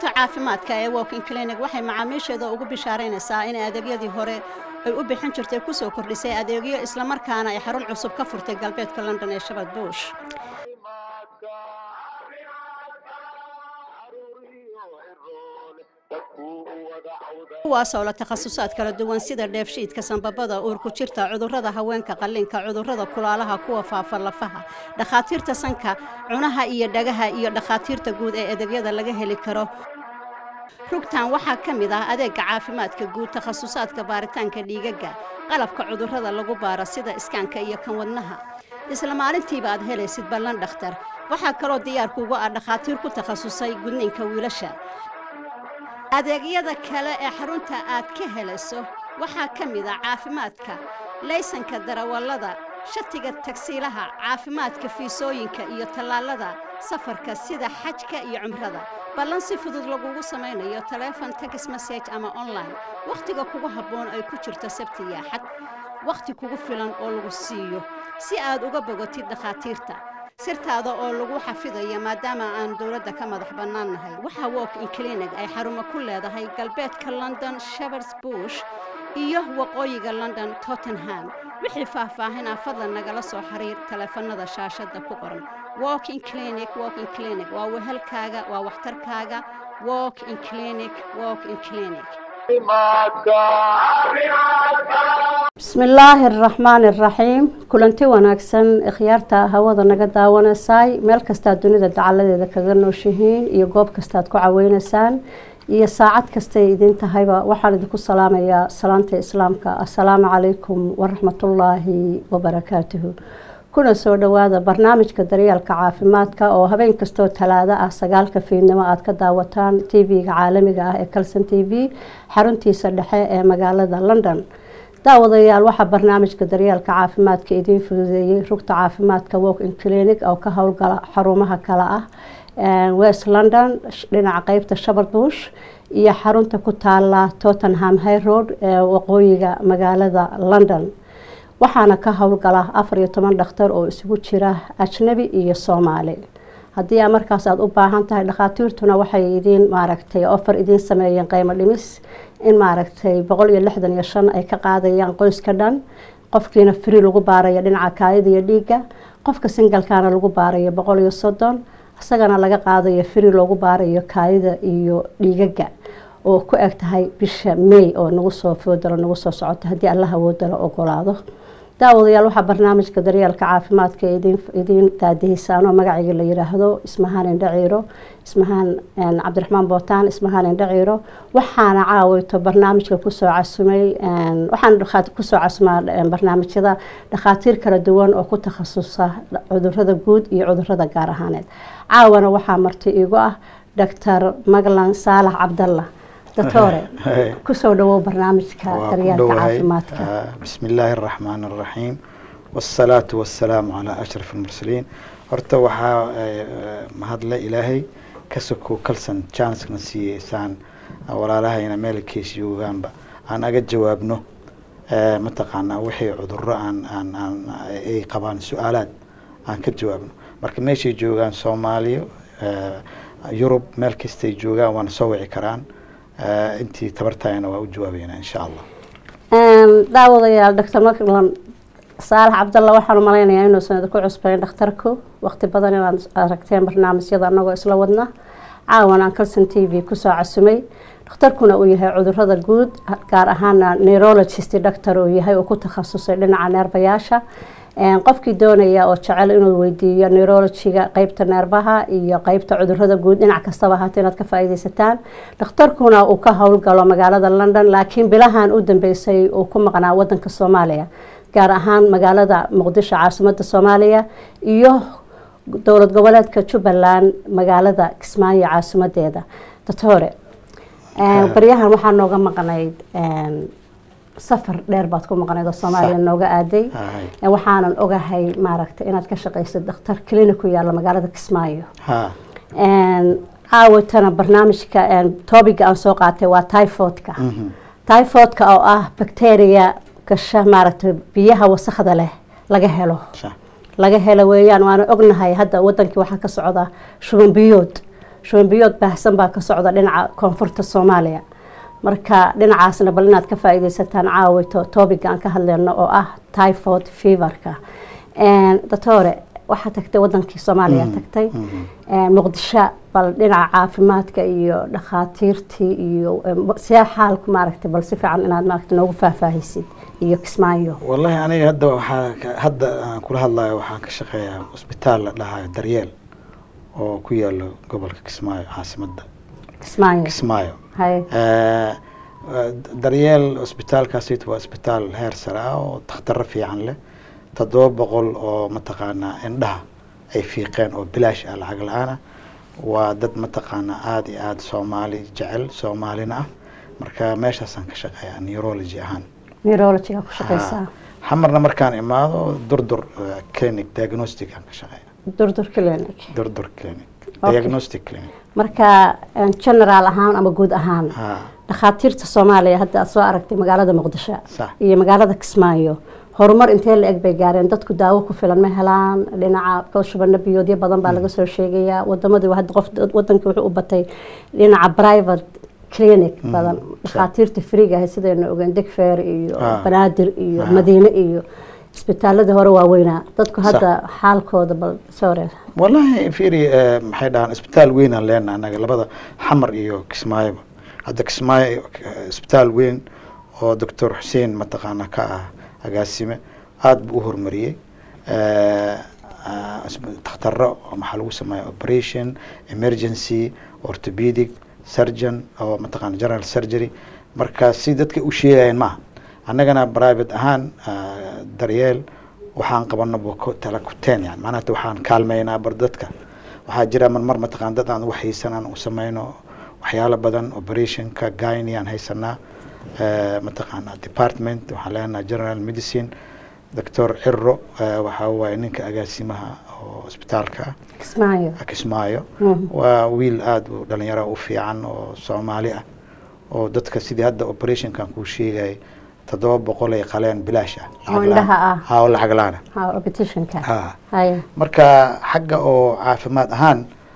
rugta caafimaadka ee walking clinic waxay macaamiisheeda ugu bishaaraynaysaa in adeegyadii hore ay u bixin jirtay kusoo kordhisay adeegyo islamarkaana ay xarun cusub ka furtay galbeedka london ee shabad buush kuwaasoo la takhasusaad kala duwan sida dheefshiidka sanbabada uurku jirta cudurrada haweenka qalliinka cudurrada kulaalaha kuwa faafa lafaha dhakhaatiirta sanka cunaha iyo dhagaha iyo dhakhaatiirta guud ee adeegyada laga heli karo rugtan waxaa ka mid ah adeega caafimaadka guud takhasusaadka baaritaanka dhiigaga qalabka cudurrada lagu baaro sida iskaanka iyo kan wadnaha isla maalintiiba aad helaysid ballan dhakhtar waxaa kaloo diyaarkuugu ah dhakhaatiir ku takhasusay gudniinka wiilasha adeegyada kale ee xarunta aad ka helayso waxaa ka mid ah caafimaadka laysanka darawallada shatiga tagsiilaha caafimaadka fiisooyinka iyo tallaalada safarka sida xajka iyo cumrada ballan si fudud lagugu samaynayo taleefon tex message ama online wakhtiga kugu habboon ay ku jirto sabti iyo axad wakhti kugu filan oo lagu siiyo si aad uga bogotid dhakhaatiirta sirtaada oo lagu xafidayo maadaama aan dowladda ka madax bannaan nahay waxaa walk in clinic ay xarumo ku leedahay galbeedka london shepards bush iyo waqooyiga london tottenham wixii faahfaahinaa fadlan nagala soo xiriir taleefanada shaashadda ku qoran walk in clinic walk in clinic waa wehelkaaga waa waxtarkaaga walk in clinic walk in clinic bismi illaahi araxmaani araxiim kulanti wanaagsan ikhyaarta hawada naga daawanaysay meel kastaa dunida dacaladeeda kaga nooshihiin iyo goob kastaad ku caweynaysaan iyo saacad kastay idin tahayba waxaan idinku salaamayaa salaanta islaamka assalaamu calaykum waraxmatullaahi wabarakaatuhu kuna soo dhowaada barnaamijka daryeelka caafimaadka oo habeen kastoo talaado ah sagaalka fiidnimo aad ka daawataan tv-ga caalamiga ah ee calson t v xaruntiisa dhexe ee magaalada london daawadayaal waxaa barnaamijka daryeelka caafimaadka idiin fududeeyey rugta caafimaadka walk in clinic oo ka howlgala xarumaha kale ah west london dhinaca qeybta shabard bush iyo xarunta ku taala tottenham high road ee waqooyiga magaalada london waxaana ka howlgala afar iyo toban dhakhtar oo isugu jira ajnabi iyo soomaali haddii aa markaas aada u baahan tahay dhakhaatiirtuna waxay idiin maaragtay ofar idiin sameeyeen qiimo dhimis in maaragtay boqol iyo lixdan iyo shan ay ka qaadayaan qoyska dhan qofkiina free lagu baarayo dhinaca kaayada iyo dhiigga qofka singalkana lagu baarayo boqol iyo soddon isagana laga qaadayo free loogu baarayo kaayada iyo dhiigaga oo ku eg tahay bisha may oo nagu soo foodalo nagu soo socoto haddii alla awoodala ogolaado daawadayaal waxaa barnaamijka daryeelka caafimaadka idiin daadihiysaan oo magacayga la yiraahdo ismahaan indhaciiro ismahaan cabdiraxmaan bootaan ismahaan indhaciiro waxaana caaweyto barnaamijka kusoo casumay waxaan kusoo casumaa barnaamijyada dhakhaatiir kala duwan oo ku takhasusa cudurada guud iyo cudurada gaar ahaaneed caawana waxaa marti iigu ah doctor maglan saalax cabdalla doctore kusoo dhawow barnaamijka daryeelka caafimaadka bismi illaahi araxmaan araxiim wasalaatu wasalaamu calaa ashraf almursaliin horta waxaa mahadle ilaahay ka soko kalson jancena siiyeysaan walaalahayna meel kees joogaanba aan aga jawaabno mataqaanaa wixii cuduro aan aan aan ay qabaan su-aalaad aan ka jawaabno marka meeshay joogaan soomaaliya yurub meel kastay joogaan waana soo wici karaan intii tabartayana waa u jawaabeynaa insha allah daawadayaal doctor maclan saalax cabdalla waxaan u malaynayaa inuusan idinku cusbayn dhakhtarku waqti badan inaad aragteen barnaamijyada anagoo isla wadna caawan aan calson t v kusoo casumay dhakhtarkuna uu yahay cudurada guud gaar ahaana neurologist doctor uu yahay oo ku takhasusay dhinaca neerbayaasha qofkii doonaya oo jecel inuu weydiiyo neurologiga qeybta neerbaha iyo qeybta cudurada guud dhinac kastaba ahaata inaad ka faaideysataan dhakhtarkuna uu ka howlgalo magaalada london laakiin bilahan u dambeysay uu ku maqnaa wadanka soomaaliya gaar ahaan magaalada muqdisho caasimada soomaaliya iyo dowlad goboleedka jubbaland magaalada kismaayo caasimadeeda doctore baryahan waxaa nooga maqnayd safar dheer baad ku maqnayd oo soomaaliya nooga aaday waxaanan ogahay maaragtay inaad ka shaqaysad dhakhtar clinic ku yaalla magaalada kismaayo caawatana barnaamijka tobiga aan soo qaatay waa typhoidka typhoidka oo ah bacteria gasha maaragtay biyaha wasakda leh laga helo laga helo weeyaan waana ognahay hadda wadankii waxaa ka socda shuban biyood shubanbiyood baahsan baa ka socda dhinaca koonfurta soomaaliya marka dhinacaasna bal inaad ka faa-ideysataan caawito topiga aan ka hadleyno oo ah typhoid feverka doctore waxaa tagtay wadankii soomaaliya tagtay muqdisho bal dhinaca caafimaadka iyo dhakhaatiirtii iyo see xaalku maaragtay bal si fiican inaad maaragtay noogu faahfaahisid iyo kismaayo wallahi aniga hadda waxaa hadda aan kula hadlayo waxaan ka shaqeeyaa cusbitaal la dhahayo daryeel oo ku yaalo gobolka kismaayo caasimadda kismaayo kismaayo hay daryeel cusbitaalkaasito waa cusbitaal heer sare ah oo takhtaro fiican leh toddoba boqol oo mataqaanaa indhaha ay fiiqeen oo bilaash ah lacag la-aan ah waa dad mataqaanaa aada iyo aada soomaali jecel soomaalina ah marka meeshaasaan ka shaqeeyaa neurology ahaan neurologyga ku shaqeysaa xamarna markaan imaado durdur clinic diagnostic aan ka shaqeeya durdur clinic durdur clinic Okay. diagnostic clinic marka general ahaan ama guud ahaan ha dhakhaatiirta soomaaliya hadda aad soo aragtay magaalada muqdisho sax iyo magaalada kismaayo horumar intee la eg bay gaareen dadku daawo ku filan ma helaan dhinaca shubano biyoodyo badan baa laga soo sheegayaa wadamadii hadda qof wadankii wuxuu u batay dhinaca private clinic badan dhakhaatiirta freega ahay sidaynu ogeen digfeer iyo Ah. banaadir iyo Ah. madiine iyo isbitaaladii hore waaweynaa dadku hadda xaalkooda bal sore wallahi fiiri eh, maxay dhahaan isbitaal weynaan leenahay annaga labada xamar iyo kismaayoba hadda kismaayo eh, isbitaal weyn oo doctor xuseen mataqaana ka ah agaasime aada buu u horumariyey Eh, ah, isb- takhtaro oo maxaa lagu sameeya operation emergency orthopedic surgeon oo mataqaana general surgery marka si dadka u sheegayeen maaha annagana private ahaan ah, daryeel waxaan qabano tala kuteen yani macnaha hata waxaan kaalmeynaa bar dadka waxaa jira marmar mataqaan dad aan wax haysan aan u sameyno waxyaalo badan operationka gyni aan haysanaa eh, mataqaana department waxaan leenahay general medicine doctor ciro eh, waxaa waaye ninka agaasimaha oo isbitaalka ah kismaayo kismaayo Mhm. waa wiil aada u dhalinyaro u fiican oo soomaali ah oo dadka sidii hadda operationkan kuu sheegayay toddoba boqol ay qaleen bilaash ah Oo indhaha ah. ha oo lacag la-aan ah ha repetitionka ha hay marka xagga oo caafimaad ahaan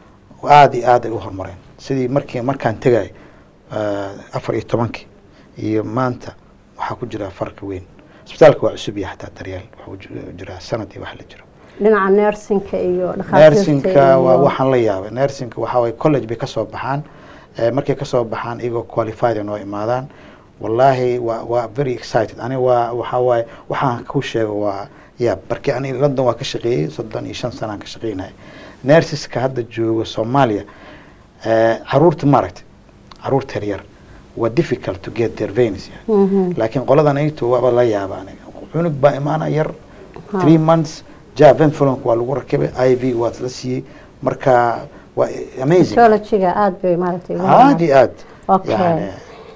aada iyo aad ay u horumareen sidii markii markaan tegay afar iyo tobankii iyo maanta waxaa ku jira farqi weyn isbitaalka waa cusub yahay xataa daryeel waxuu ju- jiraa sanad iyo wax la jiro dhinaca nersinka iyo dhakhaatiirta nersinka waa iyo- waxaan la yaabay nersinka waxaa waye college bay kasoo baxaan Eh, markay kasoo baxaan iyagoo qualified ay noo imaadaan wallaahi waa waa very excited ani waa waxaa waaye waxaan ku sheego waa ya barki ani london waa ka shaqeeyey soddon iyo shan sanaan ka shaqeynaya nersiska hadda jooga soomaaliya eh, caruurta maaragtay caruurta yaryar waa difficult to get their veins yani. Mhm. laakiin qoladan ayto waaba la yaaba aniga cunug baa imaana yar Ha. three months javenflonk waa lagu rakibay i v waa la siiyey marka waa amazing Neurology-ga aad bay maaragtay ugu aad iyo aad Okay. yani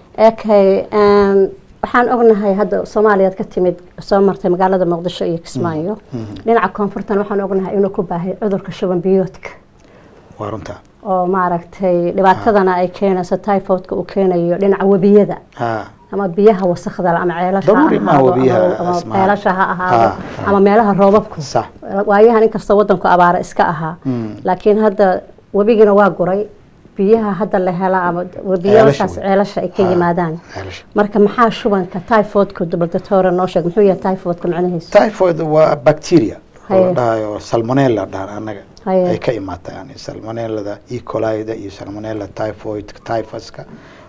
okay um, waxaan ognahay hadda soomaaliyaad ka timid soo martay magaalada muqdisho iyo kismaayo dhinaca koonfurtan waxaan ognahay inuu ku baahay cudurka shuban biyoodka waa runta oo maaragtay dhibaatadana ay keenayso typhoidka uu keenayo dhinaca webiyada ha ama biyaha wasakda leh ama ceelasha ha Daruuri ma ahaado, webiyaha, ama- ama Asmaa. ceelasha ha ahaado Ha, ha. ama meelaha roobabku sax waayahan inkastoo wadanku abaara iska ahaa Mm. laakiin hadda webigina waa guray biyaha hadda la hela ama webiyadaas wey. ceelasha ay ka Ha, yimaadaan ceelasha. marka maxaa shubanka typhoidka dubaldatoore noo sheeg muxuu yahay typhoidka macnihiisu typhoid waa bacteria oo la Haye. dhahayo salmonella dhahan anaga Haye. ay ka imaata yani salmonellada e colida iyo salmonella typhoid typhuska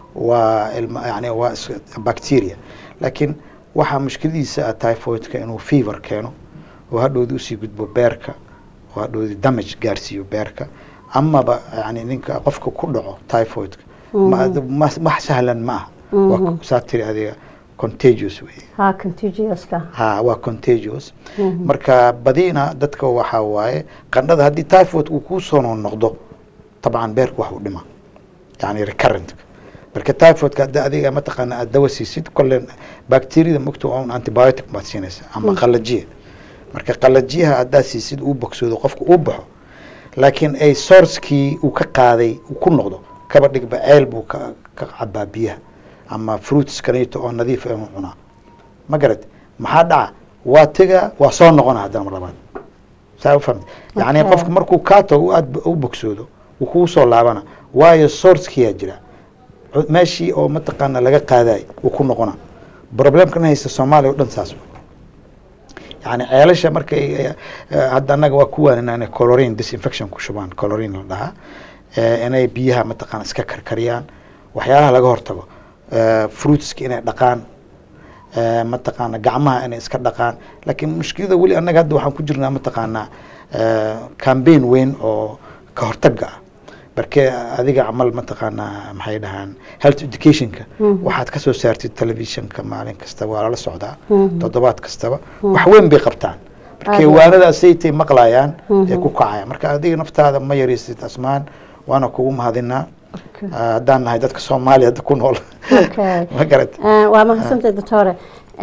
waa ilma yani waa is- bacteria laakiin waxaa mushkiladiisa ah typhoidka inuu fever keeno oo hadhowdi usii gudbo beerka oo hadhowdi damage gaarsiiyo beerka amaba yani ninka qofka ku dhaco typhoidka ma- ma- wax sahlan ma aha waa Mhm. saa tiri adiga contagious wey ha contagioska ha waa contagious Mhm. marka badina dadka waxaa waaye qandhada haddii typhoid uu kusoo noqdo tabcan beerka wax u dhima yani recurrent marka typhoidka hadda adiga mataqaana aad dawa siisid kolle bacteriada mogta waa un antibiotic baad siinaysa ama qalajiya marka qalajiyaha haddaad siisid uu bogsoodo qofka uu baxo laakiin ay sourcekii uu ka qaaday uu ku noqdo kaba dhigba ceel buu ka ka cabaa biyaha ama fruits kaneeto oo nadiif ah inuu cunaa ma garad maxaa dhaca waa tega waa soo noqona haddana mar labaad saa u fahamta yacni Okay. qofka markuu kaa tago aad u bogsoodo wuu kugu soo laabana waayo sourcekiyaa jira Cu- meeshii oo mataqaana laga qaadaay wuu ku noqona problemkan haysta soomaaliya o dhan saas wa. yani ceelasha markay eh, eh, hadda annaga waa ku waanin inay colorin disinfection ku shubaan colorin la dhahaa eh, inay biyaha mataqaana iska karkariyaan waxyaalaha laga hortago eh, fruitska inay dhaqaan eh, mataqaana gacmaha inay iska dhaqaan laakiin mushkilada weli annaga hadda waxaan ku jirnaa mataqaanaa eh, campaign weyn oo ka hortaga ah barke adiga camal mataqaanaa maxay dhahaan health educationka Mhm. waxaad ka soo saartid televisionka maalin kasta waa lala socdaa Mhm. toddobaad kastaba wax weyn bay qabtaan markay Aad. waanadaasaytay maqlayaan ee Mhm. ku kacaya marka adiga naftaada ma yaraysid asmaan waana kugu mahadinaa Okay. Ah, haddaan nahay dadka soomaaliya hadda ku nool Okay. ma garat Eh, waa mahadsantahay doctore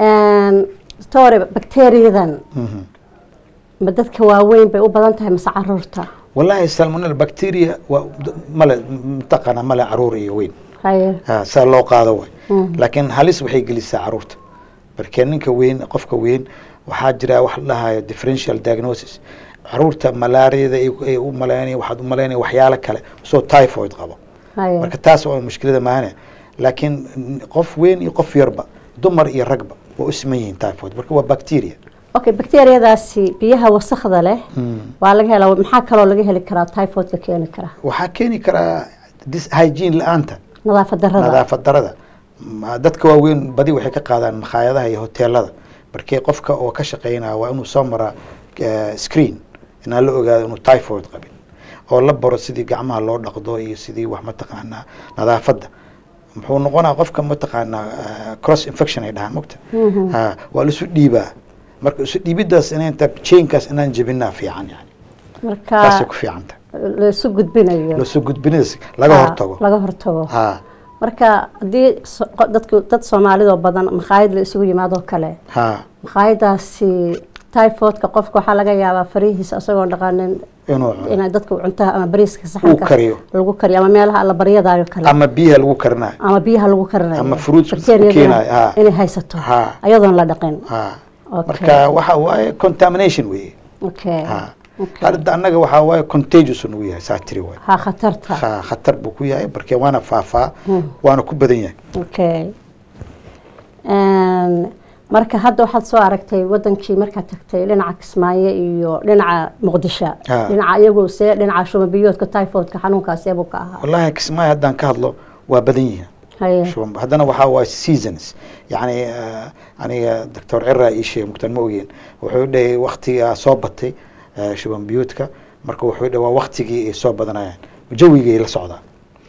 doctore bakteriyadan Mhm. ma dadka waaweyn bay u badan tahay mase caruurta wallahi salmonella bacteria waa male mataqaana male caruur iyo weyn haye Ah, saa loo qaado way Mhm. laakiin halis waxay gelisaa caruurta markee ninka weyn qofka weyn waxaa jira wax la dhahayo differential diagnosis caruurta malaariyada ay ay u malaynaya waxaad u malaynaya waxyaalo kale soo typhoid qabo haye marka taas waa mushkilada maane laakiin qof weyn iyo qof yarba dumar iyo ragba waa u siman yihiin typhoid marka waa bacteria okay bakteriyadaasi biyaha wasakda leh Mm. waa laga helaa maxaa kaloo laga heli karaa typhoidka keeni kara waxaa keeni karaa dis hygiene la-aanta nadaafad darada nadaafad darada Ma- dadka waaweyn badi waxay ka qaadaan makhaayadaha iyo hoteelada markii qofka oo ka shaqeynaya waa inuu soo maraa eh, screen inaan la ogaado inuu typhoid qabin oo la baro sidii gacmaha loo dhaqdo iyo sidii wax mataqaanaa nadaafadda muxuu noqonaa qofka mataqaanaa eh, cross infection ay dhahaan mogta Mhm. ha waa laisu dhiibaa marka isu dhiibidaas inanta chainkaas inaan jebinaa fiican yani marka taasay ku fiicanta laisu gudbinayo lasoo gudbinidaas laga Ha, hortago laga hortago ha marka haddii so- qo- dadku dad soomaalidoo badan makhaayad la isugu yimaadoo kale ha makhaayadaasi typhoidka qofka waxaa laga yaabaa farihiisa isagoon dhaqanin inuu inay dadku cuntaha ama bariiska saxanka kariyo. lagu kariyo ama meelaha alla baryadaayo kale ama biyaha lagu karinayo ama biyaha lagu karinayo Ama fruits Bakteeriyada keenayo, ha. inay haysato Ha. ayadoon la dhaqin ha Okay. marka waxa waaye contamination weeye okay ha Okay. hadda annaga waxaa waaye contagious uu yahay saa tiri waay ha khatarta ha khatar buu ku yahay marka waana faafaa Hmm. waana ku badan yahay okay Een, marka hadda waxaad soo aragtay wadankii markaad tagtay dhinaca kismaayo iyo dhinaca muqdisho Ha. dhinaca iyagu see dhinaca shumabiyoodka typhoidka xanuunkaas eebuu ka ahaa wallahi kismaayo haddaan ka hadlo waa badan yihiin haye shuban haddana waxaa waaye seasons yacni eh, aniga doctor cira ii sheegay mugtaan ma ogeen wuxuu dhahay waktigaa soo batay eh, shuban biyuudka marka wuxuu dhahay waa waktigii ay soo badanayaan jawigay la socdaa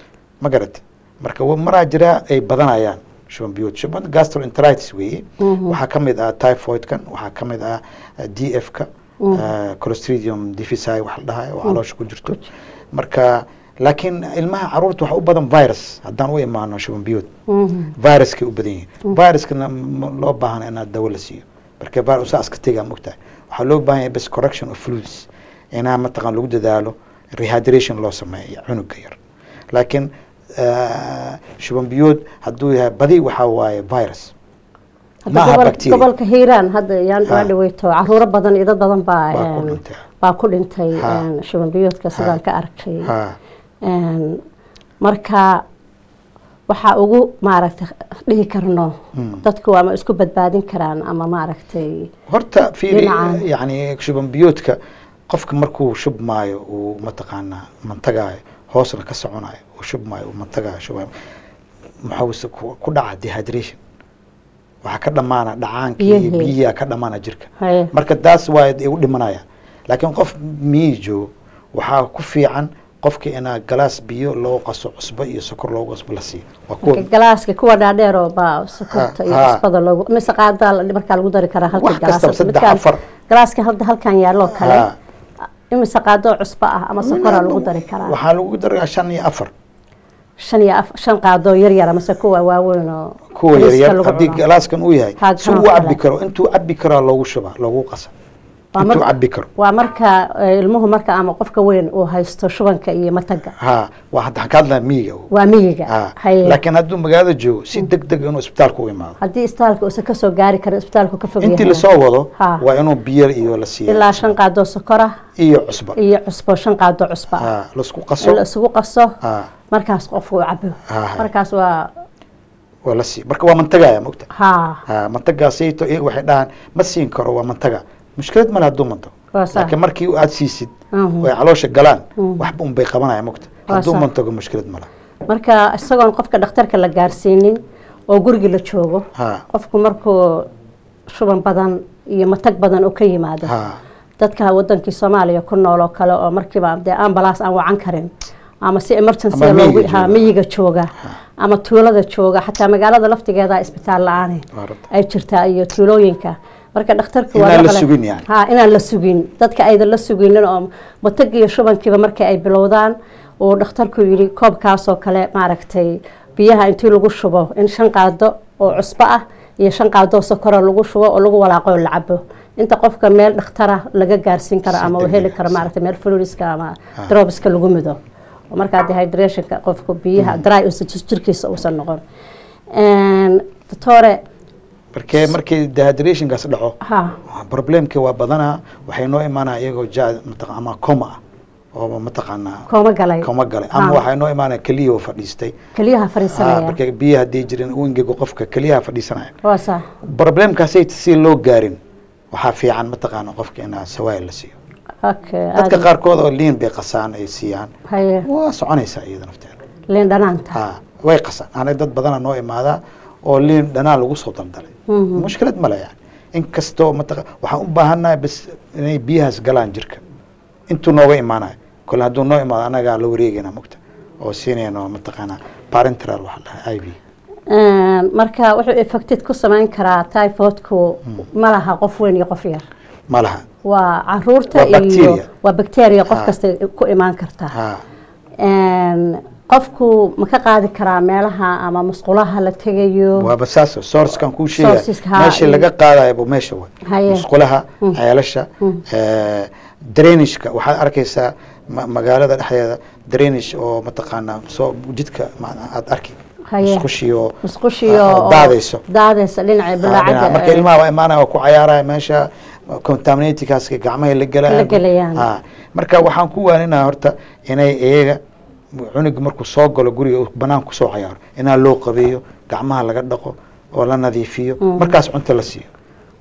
ma garat marka wa- maraa jiraa ay badanayaan shuban biyuud shuban gastroenteritis weeye Mhm. waxaa ka mid ah typhoidkan waxaa ka mid ah d f ka Mhm. clostridium difficile wax la dhahayo oo caloosha ku jirto marka laakiin ilmaha caruurta waxaa u badan virus haddaan u imaano shuban biyuud Mhm. viruskay u badan yihiin viruskana ma loo baahana inaad dawo la siiyo marka virus saa iska tegaa mogtahay waxaa loo baahan yahay bas correction of fluids inaa mataqan lagu dadaalo rehydration loo sameeyo cunuga yar laakiin eh, shuban biyood hadduu yahay badi waxaa waaye virus Hadda maaha gobol- bacteria. gobolka hiiraan hadda yaan Ha. waa dhaweyto caruuro badan iyo dad badan baa Baa ku een, dhintay. baa ku dhintay Ha. een, shuban biyoodka sidaan ka arkay ha Een, marka waxaa ugu maaragtay dhihi karno Hmm. dadku ama isku badbaadin karaan ama maaragtay horta fiiri Dhinaca. yani shuban biyoodka qofka markuu shubmaayo uu mataqaanaa mantagaayo hoosna ka soconayo uu shubmaayo uu mantagaayo shubayo maxaa ku ku dhaca dehydration waxaa ka dhamaana dhacaankii iyo Biyihii. biyihiaa ka dhamaana jirka haye marka taas waa ay u dhimanaya laakiin qof miyi joogo waxaa ku fiican qofka inaa galaas biyo loo qaso cusbo iyo sokor loogu qasbo la siiyo waa kuwa marka galaaska kuwa dhaadheeroo baa sokorta iyo Ha. cusbada loogu mise qaadaa la- markaa lagu dari karaa halka wax kastaba galaas saddex midkaan afar galaaska hadda halkan yaaloo kale Ha. imise qaadoo cusbo ah ama sokoraa lagu dari karaa waxaa lagu daraa shan iyo afar shan iyo af- shan qaadoo yar yar amase kuwa waaweyn oo kuwa bariiska yaryar lagu haddii cuno. galaaskan uu yahay Ha, si uu kanoo cabi kale. karo intuu cabi karaa loogu shubaa loogu qasa Waa intuu marka- cabi karo waa marka eh, ilmuhu marka ama qofka weyn uu haysto shubanka iyo mataga ha waa hadda waxaan ka hadlaa miyiga waa miyiga ha haye laakiin hadduu magaalada joogo si deg deg inuu isbitaalka u imaado haddii isbitaalka uusan kasoo gaari karin isbitaalku ka fog intii yahay lasoo wado Ha. waa inuu biyo iyo la siiya ilaa shan qaadoo sokora iyo cusba iyo cusbo shan qaadoo cusba ah ha laisku in la qaso isugu qaso ha markaas qofku uu cabo Ha, ha. markaas waa waa la siiya marka waa mantagaya mogta ha ha mantagaasayto iyaga waxay dhahaan ma siin karo waa mantaga mushkilad male hadduu manto waa saa laakiin markii aad siisid Mhm. oo ay caloosha galaan Mhm. waxba un bay qabanaya mogta Waa hadduu sax. mantago mushkilad male marka isagoon qofka dhakhtarka la gaarsiinin oo guriga la joogo ha qofku markuu shuban badan iyo matag badan oo ka yimaado ha dadka wadankii soomaaliya ku nool oo kale oo markiiba dee ambalaas aan wacan karin ama si emergency Ama loogu miyiga ha jooga. miyiga jooga ama tuulada jooga xataa magaalada laftigeeda isbitaal la-aan waa rabta ay jirtaa iyo tuulooyinka marka dhakhtarku Inaan la maqle- sugin yani. ha inaan la sugin dadka aydan la suginin oo matag iyo shubankiiba markii ay bilowdaan uu dhakhtarku yidhi koobkaasoo kale maaragtay biyaha intii lagu shubo in shan qaado oo cusbo ah iyo shan qaadoo sokora lagu shubo oo lagu walaaqo oo la cabo inta qofka meel dhakhtara laga gaarsiin karo Si ama uu degdeg heli ah, karo si- maaragtay meel fluoriska ama drobiska lagu mido oo markaa dehydrationka qofku biyaha dry uusan jir- jirkiisa uusan noqon Een, doctore markee markii dehydrationkaas dhaco ha problemkii waa badanaa waxay noo imaanaya iyagoo ja mataqa ama coma ah oo mataqaanaa kooma galay coma galay ama Ha. waxay noo imaanaya keliya oo fadhiistay keliyaha Ah, fariisanaya marka biyaha haddii jirin u ingego qofka keliyaha fadhiisanaya waa sax problemkaasay si loo gaarin waxaa fiican mataqaana qofka inaa sawaayil la siiyo okay dadka aad- qaarkood oo liin bay qasaan ay siiyaan haye waa soconaysaa iyada nafteeda liin dhanaanta ha way qasaan ana dad badana noo imaadaa oo liin dhanaan lagu soo daldalay Mhm. mushkilad male yani inkastoo mataqa waxaan u baahannahay bas inay biyahaas galaan jirka intuu nooga imaanayo kole hadduu noo imaado anagaa la wareegayna mugta oo siinayno mataqaanaa parenteral waxa la dhahay i v Een, marka wuxuu effected ku samayn karaa typhoidku ma laha qof weyn iyo qof yar ma laha waa caruurta Waa iyo bacteria. waa bacteria qof Ha. kasta ku imaan kartaa ha Een, qofku ma ka qaadi karaa meelaha ama musqulaha la tegayo waaba saas sourcekan kuu sheegaya Sourceska, ha, meesha iyo- laga qaadayo meesha way Haye. musqulaha ceelasha drainageka waxaad arkaysaa ma- magaalada dhexdeeda drainage oo mataqaanaa soo jidka ma- aad arki Haye. musqushiyo musqushiyo ah, oo daadayso daadaysa dhinaca bilaacada marka ilmaha waa imaanaya waa ku cayaaraya meesha contaminatikaas gacmahay la La gelayaan gelayaan. Ha. marka waxaan ku waaninaa horta inay iyaga cunuga markuu soo galo guriga uu banaan kusoo cayaaro inaa loo qabeeyo gacmaha laga dhaqo oo la nadiifiyo markaas cunto la siiyo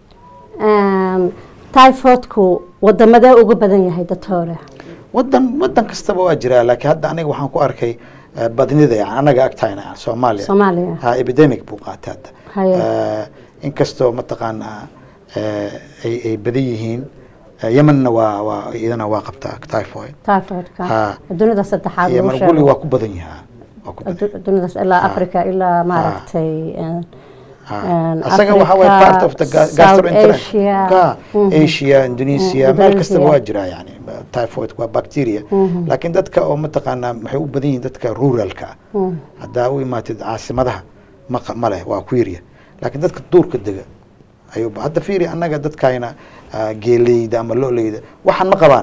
Een, typhoidku wadamadee ugu badan yahay doctore wadan wadan kastaba waa jiraa laakiin hadda aniga waxaan ku arkay eh, badnida yani anaga agtayna soomaaliya Soomaaliya. ha epidemic buu qaatay hadda Haye. Eh, inkastoo mataqaanaa eh, ay ay badan yihiin eh, yemenna waa waa iyadana waa qabtaa typhoid typhoidka Ha. dunida saddexaad lagu yemen sheego guli waa ku badan yahaa waa ku badan Adu- dunidaas ilaa Ha. africa ilaa maaragtay een, Ha. een, asaga waxa way Africa, part of the ga- South gastroenterologist Asia. Ka, Mhm. Asia Indonesia Mhm, meel kastaba Indonesia. waa jiraa yani typhoid waa bacteria laakiin dadka oo mataqaanaa waxay u badan yihiin dadka ruralka ah Mhm. haddaa u imaatid caasimadaha ma qa- ma leh waa ku yarya laakiin dadka duurka dega ayuu ba- hadda fiiri annaga dadkayna ah, geeleyda ama loleyda waxaan ma qabaan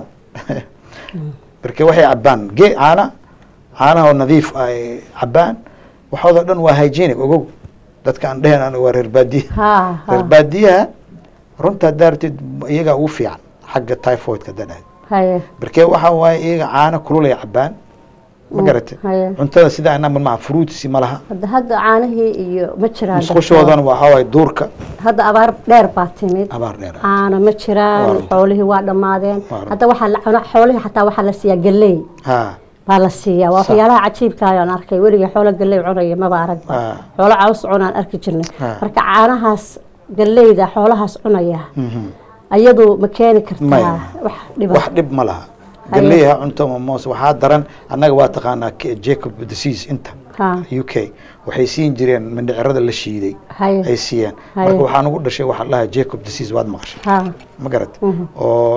marka waxay cabaan ge caana caanaha oo nadiif ah ay cabaan waxoodoo dhan waa hygienic ogow dadka aan dhehen aniga waa reer baadiye ha ha reer baadiyaha runta haddaa ratid iyagaa ugu fiican xagga typhoidka haddaa dhahay haye markee waxaa waaye iyaga caano kulul ay cabaan ma garatay haye cuntada sida anaa malmaa fruitsi ma laha hadda hadda caanihii iyo ma jiraan musqushoodan waxaa waaye duurka hadda abaar dheer baa timid abaar dheer ah. caano ma jiraan Waa runta. xoolihii waa dhammaadeen Waa runta. hadda waxaa la cunaa xoolihii xataa waxaa la siiyaa galley ha baa la siiyaa waa Sax. waxyaalaha cajiibka ayaan arkay weligii xoolo galley cunaya maba aragba Ah. xoolo caws cunaan arki jirnay Ah. marka caanahaas galleyda xoolahaas cunaya mhm. ayadu ma keeni kartaa Maya. wax dhiba wax dhib ma laha Haye. galeeyaha cunto ma moos waxaa daran annaga waa taqaanaa K- jacob disease inta ha u k waxay siin jireen mindhicirada la shiiday haye ay siiyeen Haye. marka waxaa nagu dhashay waxaa la dhahaa jacob disease waad maqashay ha ma garat Mhm.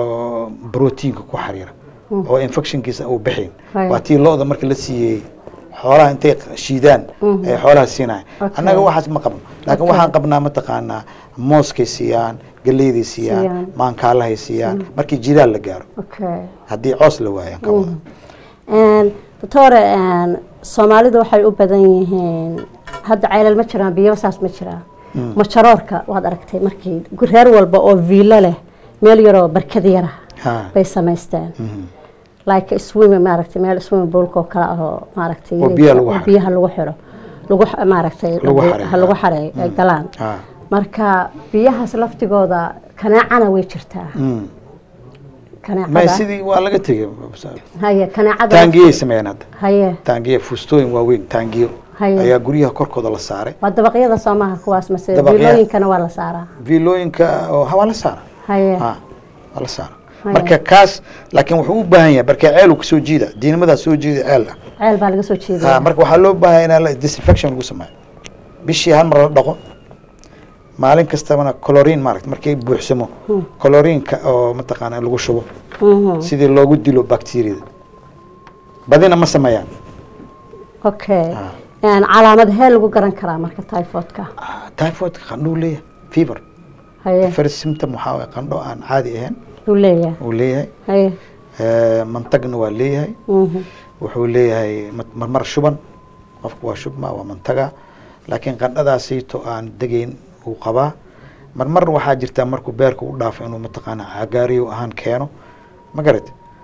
oo brotiinka ku xariira oo infectionkiisa uu bixin Haye. waa tii lo-da marka la siiyey xoolaha intay shiidaan Mhm. ay xoolaha siinaya Okay. annaga waxaas ma qabno laakiin Okay. waxaan qabnaa mataqaanaa mooskay siiyaan galeyday siiyaan Siiyaan. maankaalahay siiyaan markii jilaal la gaaro okay haddii coos la waayaan ka wada Een, doctore een, soomaalidu waxay u badan yihiin hadda ceelal ma jiraan biyo saas ma jiraan Mm. majaroorka waad aragtay markii reer walba oo viilo leh meel yaroo barkad yara ha bay samaysteen mhm. like swimming maaragtay meel swimming poolka oo kale ah oo maaragtay Oo biyaha lagu oo xareeyo. biyaha lagu xiro lagu x- maaragtay Lagu xareeyo, ha lagu ha. xareeyo ay galaan ha marka biyahaas laftigooda kanaacana way jirtaa Mm. may kanaacada sidii waa laga tegey haye kanaacada taangiyay sameeyeen hadda haye taangiya fuustooyin waaweyn taangiyo Haye. ayaa guryaha korkooda la saaray waa dabaqyada soomaha kuwaas mase Dabaqya- biilooyinkana waa la saaraa viilooyinka oo ha waa la saara haye ha waa la saara Haye. marka kaas laakiin wuxuu u baahan yahay marka ceel uu kasoo jiida diinimadaa soo jiida ceel ah ceel baa laga soo ha jeedaya marka waxaa loo baahan yahay in la disinfection lagu sameeyo bishii hal mar la dhaqo maalin kastabana colorin maaragta markay buuxsamo Hmm. colorinka oo mataqaana lagu shubo Mhm. sidii loogu dilo bacteriada badina ma sameeyaan okay Ha. Een, calaamad hee lagu garan karaa marka typhoidka Ah, typhoidka qandhuu leeyahay fever haye first symptom waxaa waye qandho aan caadi ahayn uu leeyahay uu leeyahay haye Eh, mantagna waa leeyahay Mhm. wuxuu leeyahay ma- marmar shuban qofku waa shubma waa mantaga laakiin qandhadaasiito aan degeyn uu qabaa marmar waxaa jirtaa markuu beerka u dhaafo inuu mataqaana cagaariyo ahaan keeno ma garat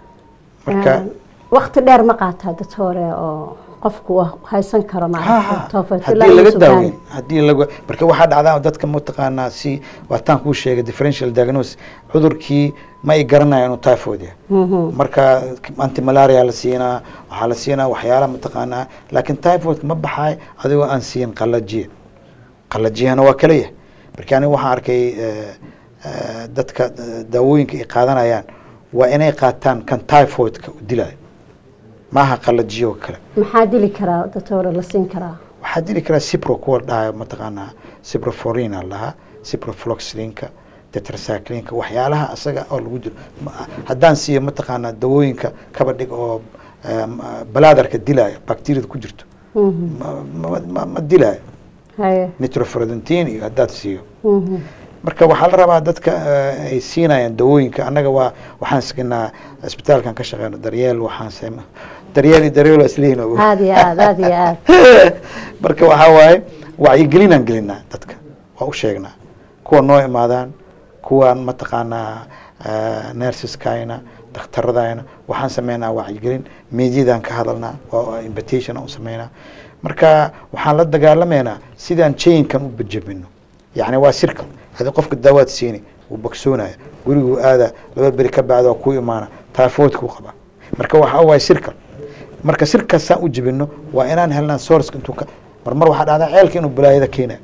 marka Een, waqti dheer ma qaataa doctore oo qofku uu haysan karo ha ha maaragtay typhoid ilaa haddii uu laga sugaan. daaweyn haddii laga marka waxaa dhacdaa dadka mataqaanaa si waataan kuu sheegay differential diagnosis cudurkii ma ay garanaya inuu typhoid yahay Mhm. marka antimalaria la siinaa waxaa la siinaa waxyaala mataqaanaa laakiin typhoidka ma baxaay adigoo aan siin qalajiya qalajiyahana waa kala yahay marka aniga waxaan arkay eh, eh, dadka eh, daawooyinka ay qaadanayaan waa inay qaataan kan typhoidka u dilayo maaha qalajiyo oo kale maxaa dili karaa doctore la siin karaa waxaa dili karaa cipro kuwa dhahayo mataqaanaa ciproforina lahaa ciprofloxlinka tetracyclinka waxyaalaha asaga oo lagu dilo Ma- haddaan siiyo mataqaanaa dawooyinka kaba dhig oo em, balaadarka dilaayo bacteriada ku jirto Mhm. ma- ma- ma- ma dilaayo haye nitrofrodentin iyo haddaad siiyo Mhm. marka waxaa la rabaa dadka eh, ay siinayaan dawooyinka annaga waa waxaan signaa isbitaalkan ka shaqeyno daryeel waxaan sema daryeel iyo daryeel waa isleeyihin ogow. aad iyo aad aad iyo aad marka waxaa waaye wacyigelinaan gelinaa dadka waa u sheegnaa kuwa noo imaadaan kuwaan mataqaanaa nersiskayna dhakhtaradayna waxaan sameynaa wacyigelin meediyadan ka hadalnaa waa invitation aan u sameynaa marka waxaan la dagaalamaynaa sidaan chainkan u bajabino yacni waa sirkal hadii qofka daawaad siini wuu bogsoonaya guriguu aada laba beri ka bacda waa ku imaana typhoidkuu qaba marka waxaa waaye sirkal marka sirkaasaan u jebino waa inaan helnaa sourceka intuu ka marmar waxaa dhacdaa ceelka inuu balaayada keenayo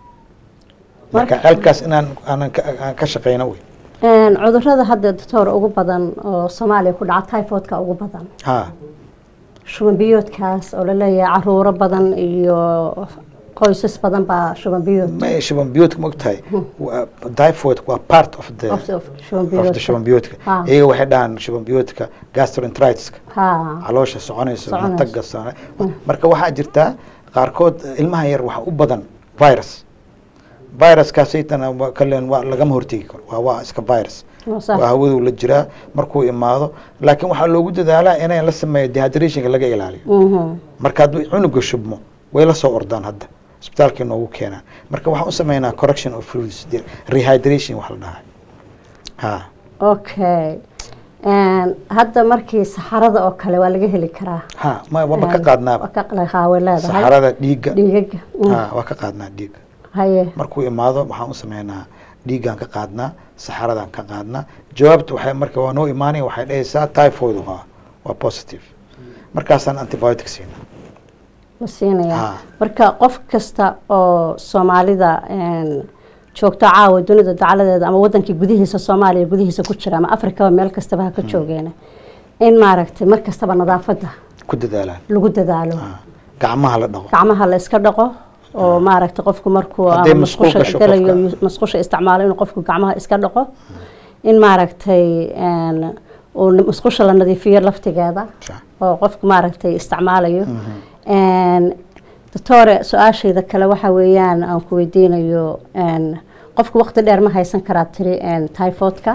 marka Marka- ceelkaas inaan aanan ka- aan ka shaqeyno wey Een, cudurrada hadda doctor ugu badan oo soomaaliya ku dhaca typhoidka ugu badan ha shuban biyoodkaas oo laleeyahay caruuro badan iyo qoysas badan baa shuban biyood ma shuban biyoodka ma ogtahay Waa- typhoid waa part of the of- of shuban of the biyoodka. shuban biyoodka Ha. iyaga waxay dhahaan shuban biyoodka gastroenteritiska ha caloosha soconayso Soconayso. mataga socon marka waxaa jirtaa qaarkood ilmaha yar waxa u badan virus viruskaasaytana waa kaleen waa lagama hortegi karo waa waa iska virus waa sax. waa hawadu la jiraa markuu imaado laakiin waxaa loogu dadaalaa inay la sameeyo dehydrationka laga ilaaliyo Mhm. marka hadduu cunuga shubmo way la soo ordaan hadda isbitaalkay noogu keenaan marka waxaan u sameynaa correction of fluids de- rehydration wax la dhahay ha okay Een, hadda markii saxarada oo kale waa laga heli karaa ha ma waaba ka qaadnaaba Waa ka qala- way leedahay saxarada dhiigga dhiigaga Mm. ha waa ka qaadnaa dhiigga haye markuu imaado waxaan u sameynaa dhiiggaan ka qaadnaa saxaradaan ka qaadnaa jawaabta waxay marka waa noo imaanaya waxay dhahaysaa typhoid waa waa positive markaasaan antibiotic siinaa la siinaya Ha. marka qof kasta oo soomaalida een, joogto caawa dunida dacaladeeda ama wadankii gudihiisa soomaaliya gudihiisa ku jira ama afrikaba meel kastaba ha ka joogeena in maaragtay mar kastaba nadaafadda ku dadaalaan lagu dadaalo Ha. gacmaha la dhaqo gacmaha la iska dhaqo oo maaragtay qofku markuu Hadday ama musqul musqusha gasho galayo qofka. musqusha isticmaalo inuu qofku gacmaha iska dhaqo in maaragtay een, uu musqusha la nadiifiyo laftigeeda Sa- oo qofku maaragtay isticmaalayo doctore su-aashayda kale waxa weeyaan aan ku weydiinayo qofku waqti dheer ma haysan karaa tiri typhoidka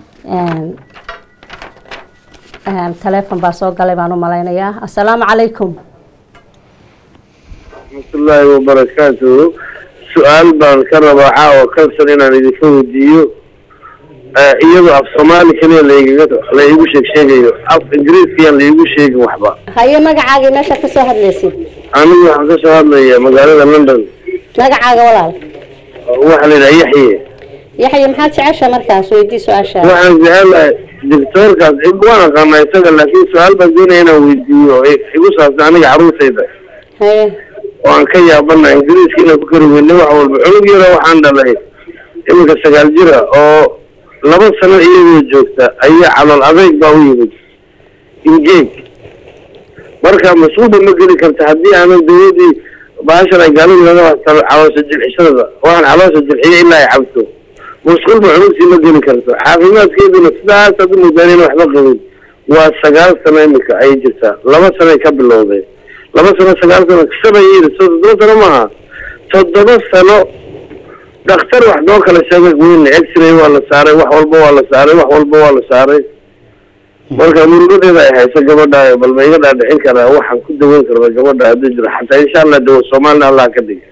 taleefon baa soo galay baan u malaynayaa assalaamu calaykum raxmatullaahi wabarakaatuhu su-aal baan ka rabaa caawa kalsan inaan idinka weydiiyo iyadoo af soomaali keliya laigaga la iigu sheeg sheegayo af ingiriiskayaan laiigu sheegin waxba haye magacaagii meesha ka soo hadlaysid anigu waxaan ka soo hadlaya magaalada london magacaaga walaal waxaa la yidhaha yaxye yaxye maxaad jecesha markaas weydii su-aasha waxaan jecelahay doctoorkaas waan aqaanaa isaga laakiin su-aal baan doonaya inaan weydiiyo igu saabsan aniga caruurtayda haye oo aan ka yaabana ingiriiska inaan ku kari weyne wax walba cunug yaro waxaan dhalay iminka sagaal jira oo laba sano iyagoo joogta ayaa calool adeyg baa u yimid ingeeg marka mas-uulba ma geli karta haddii aanan dawladii baashan ay gaaladu naga waxtalo caloosha jilxishada waxaan caloosha jilxiyo ilaa ay cabto mas-uulba cunugtii ma geli karto caafimaadkeeduna sidaas aad umudaan in waxba qabin waa sagaal sano iminka ayay jirtaa laba sanoay ka bilowday laba sano sagaal sano seven years so toddoba sano maaha toddoba sano dhakhtar wax noo kala sheegay weyn x-ray waa la saaray wax walba waa la saaray wax walba waa la saaray marka murugadeeda ay hayso gabadha bal ma iga dhaadhicin karaa waxaan ku daweyn karna gabadha haddii jiro xataa insha allah dawo soomaalina allah ka dhiga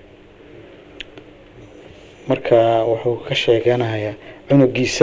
marka wuxuu ka sheeganayaa cunugiisa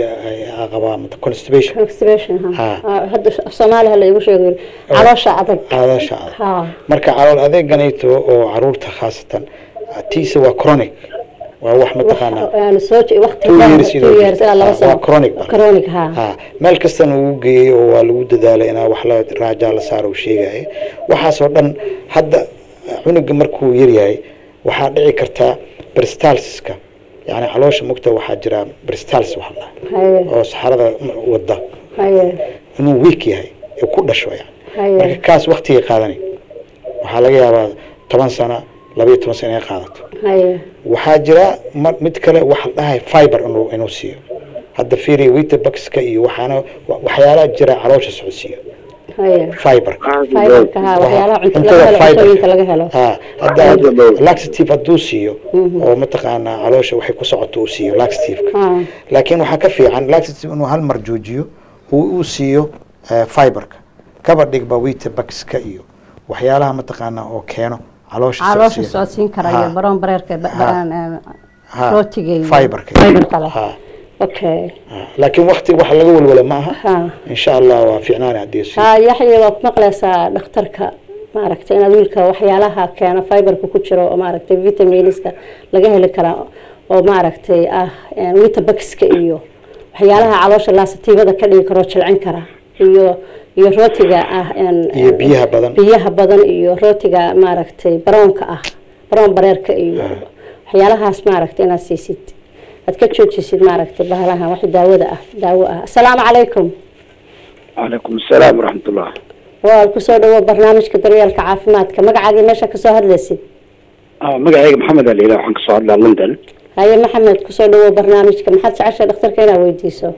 waa qabaa mata constipation constipation Ha. ha hadda af soomaali ha la igu sheego caloosha adag caloosha adag ha marka calool adeeganayto oo caruurta khaasatan tiisa waa chronic waa wax mataqaanaa yani soo waqti Two dheer years two inuu years ilaa laba waa sano chronic ba. chronic ha ha meel kastana uu geeyey oo waa lagu dadaalay inaa wax la raajaa la saaro uu sheegaya waxaasoo dhan hadda cunuga markuu yaryahay waxaa dhici kartaa bristalsiska yani caloosha mugta waxaa jira bristals wax la haye oo saxarada wada haye inuu weak yahay ee ku dhasho yani marka haye kaas waktigay qaadanay waxaa laga yaabaa toban sano labayo toban sano inay qaadato haye waxaa jira ma- mid kale waxa la dhahay fiber inuu inuu siiyo hadda fiiri witabaxka iyo waxaana wa- waxyaalaha jira caloosha socodsiiyo haye fiberka fiberka ha waxyaalaha cunto Cuntada laga helo fiberka. cuntooyinka laga helo ha hadda Fiber. laxative hadduu siiyo Mhm. oo mataqaanaa caloosha waxay ku socoto uu siiyo laxativeka ha laakiin waxaa ka fiican laxative inuu hal mar joojiyo uu uu siiyo eh, fiberka kaba dhigba witabaxka iyo waxyaalaha mataqaanaa oo keeno caloosha caloosha socodsiiya. socodsiin kara Ha. iyo baroon bareerka ba- Ha. ba- een, Ha. rootiga iyo fiberka fiberka leh ha okay ha. laakiin wakti wax laga walwala ma aha ha insha allah waa fiicnaan haddii si ha yaxya waa ku maqlaysaa dhakhtarka maaragtay inaad wiilka waxyaalaha keena fiberka ku jiro oo maaragtay vitaminska laga heli karaa oo maaragtay ah een, witabaxka iyo waxyaalaha caloosha laasatiibada ka dhigi karoo jilcin kara iyo iyo rootiga ah een, iyo een, biyaha badan biyaha badan iyo rootiga maaragtay baroonka ah baroon bareerka iyo waxyaalahaas maaragtay inaad siisid aad ka joojisid maaragtay bahalahan wax daawada ah daawo ah asalaamu calaykum calaykum asalaam waraxmatullah waa kusoo dhawo barnaamijka daryeelka caafimaadka magacaagii meesha kasoo hadlaysid magacayga maxamed aliila waxaan kasoo hadlaa london haye maxamed kusoo dhawo barnaamijka maxaad jeceshay dhakhtarka inaad weydiiso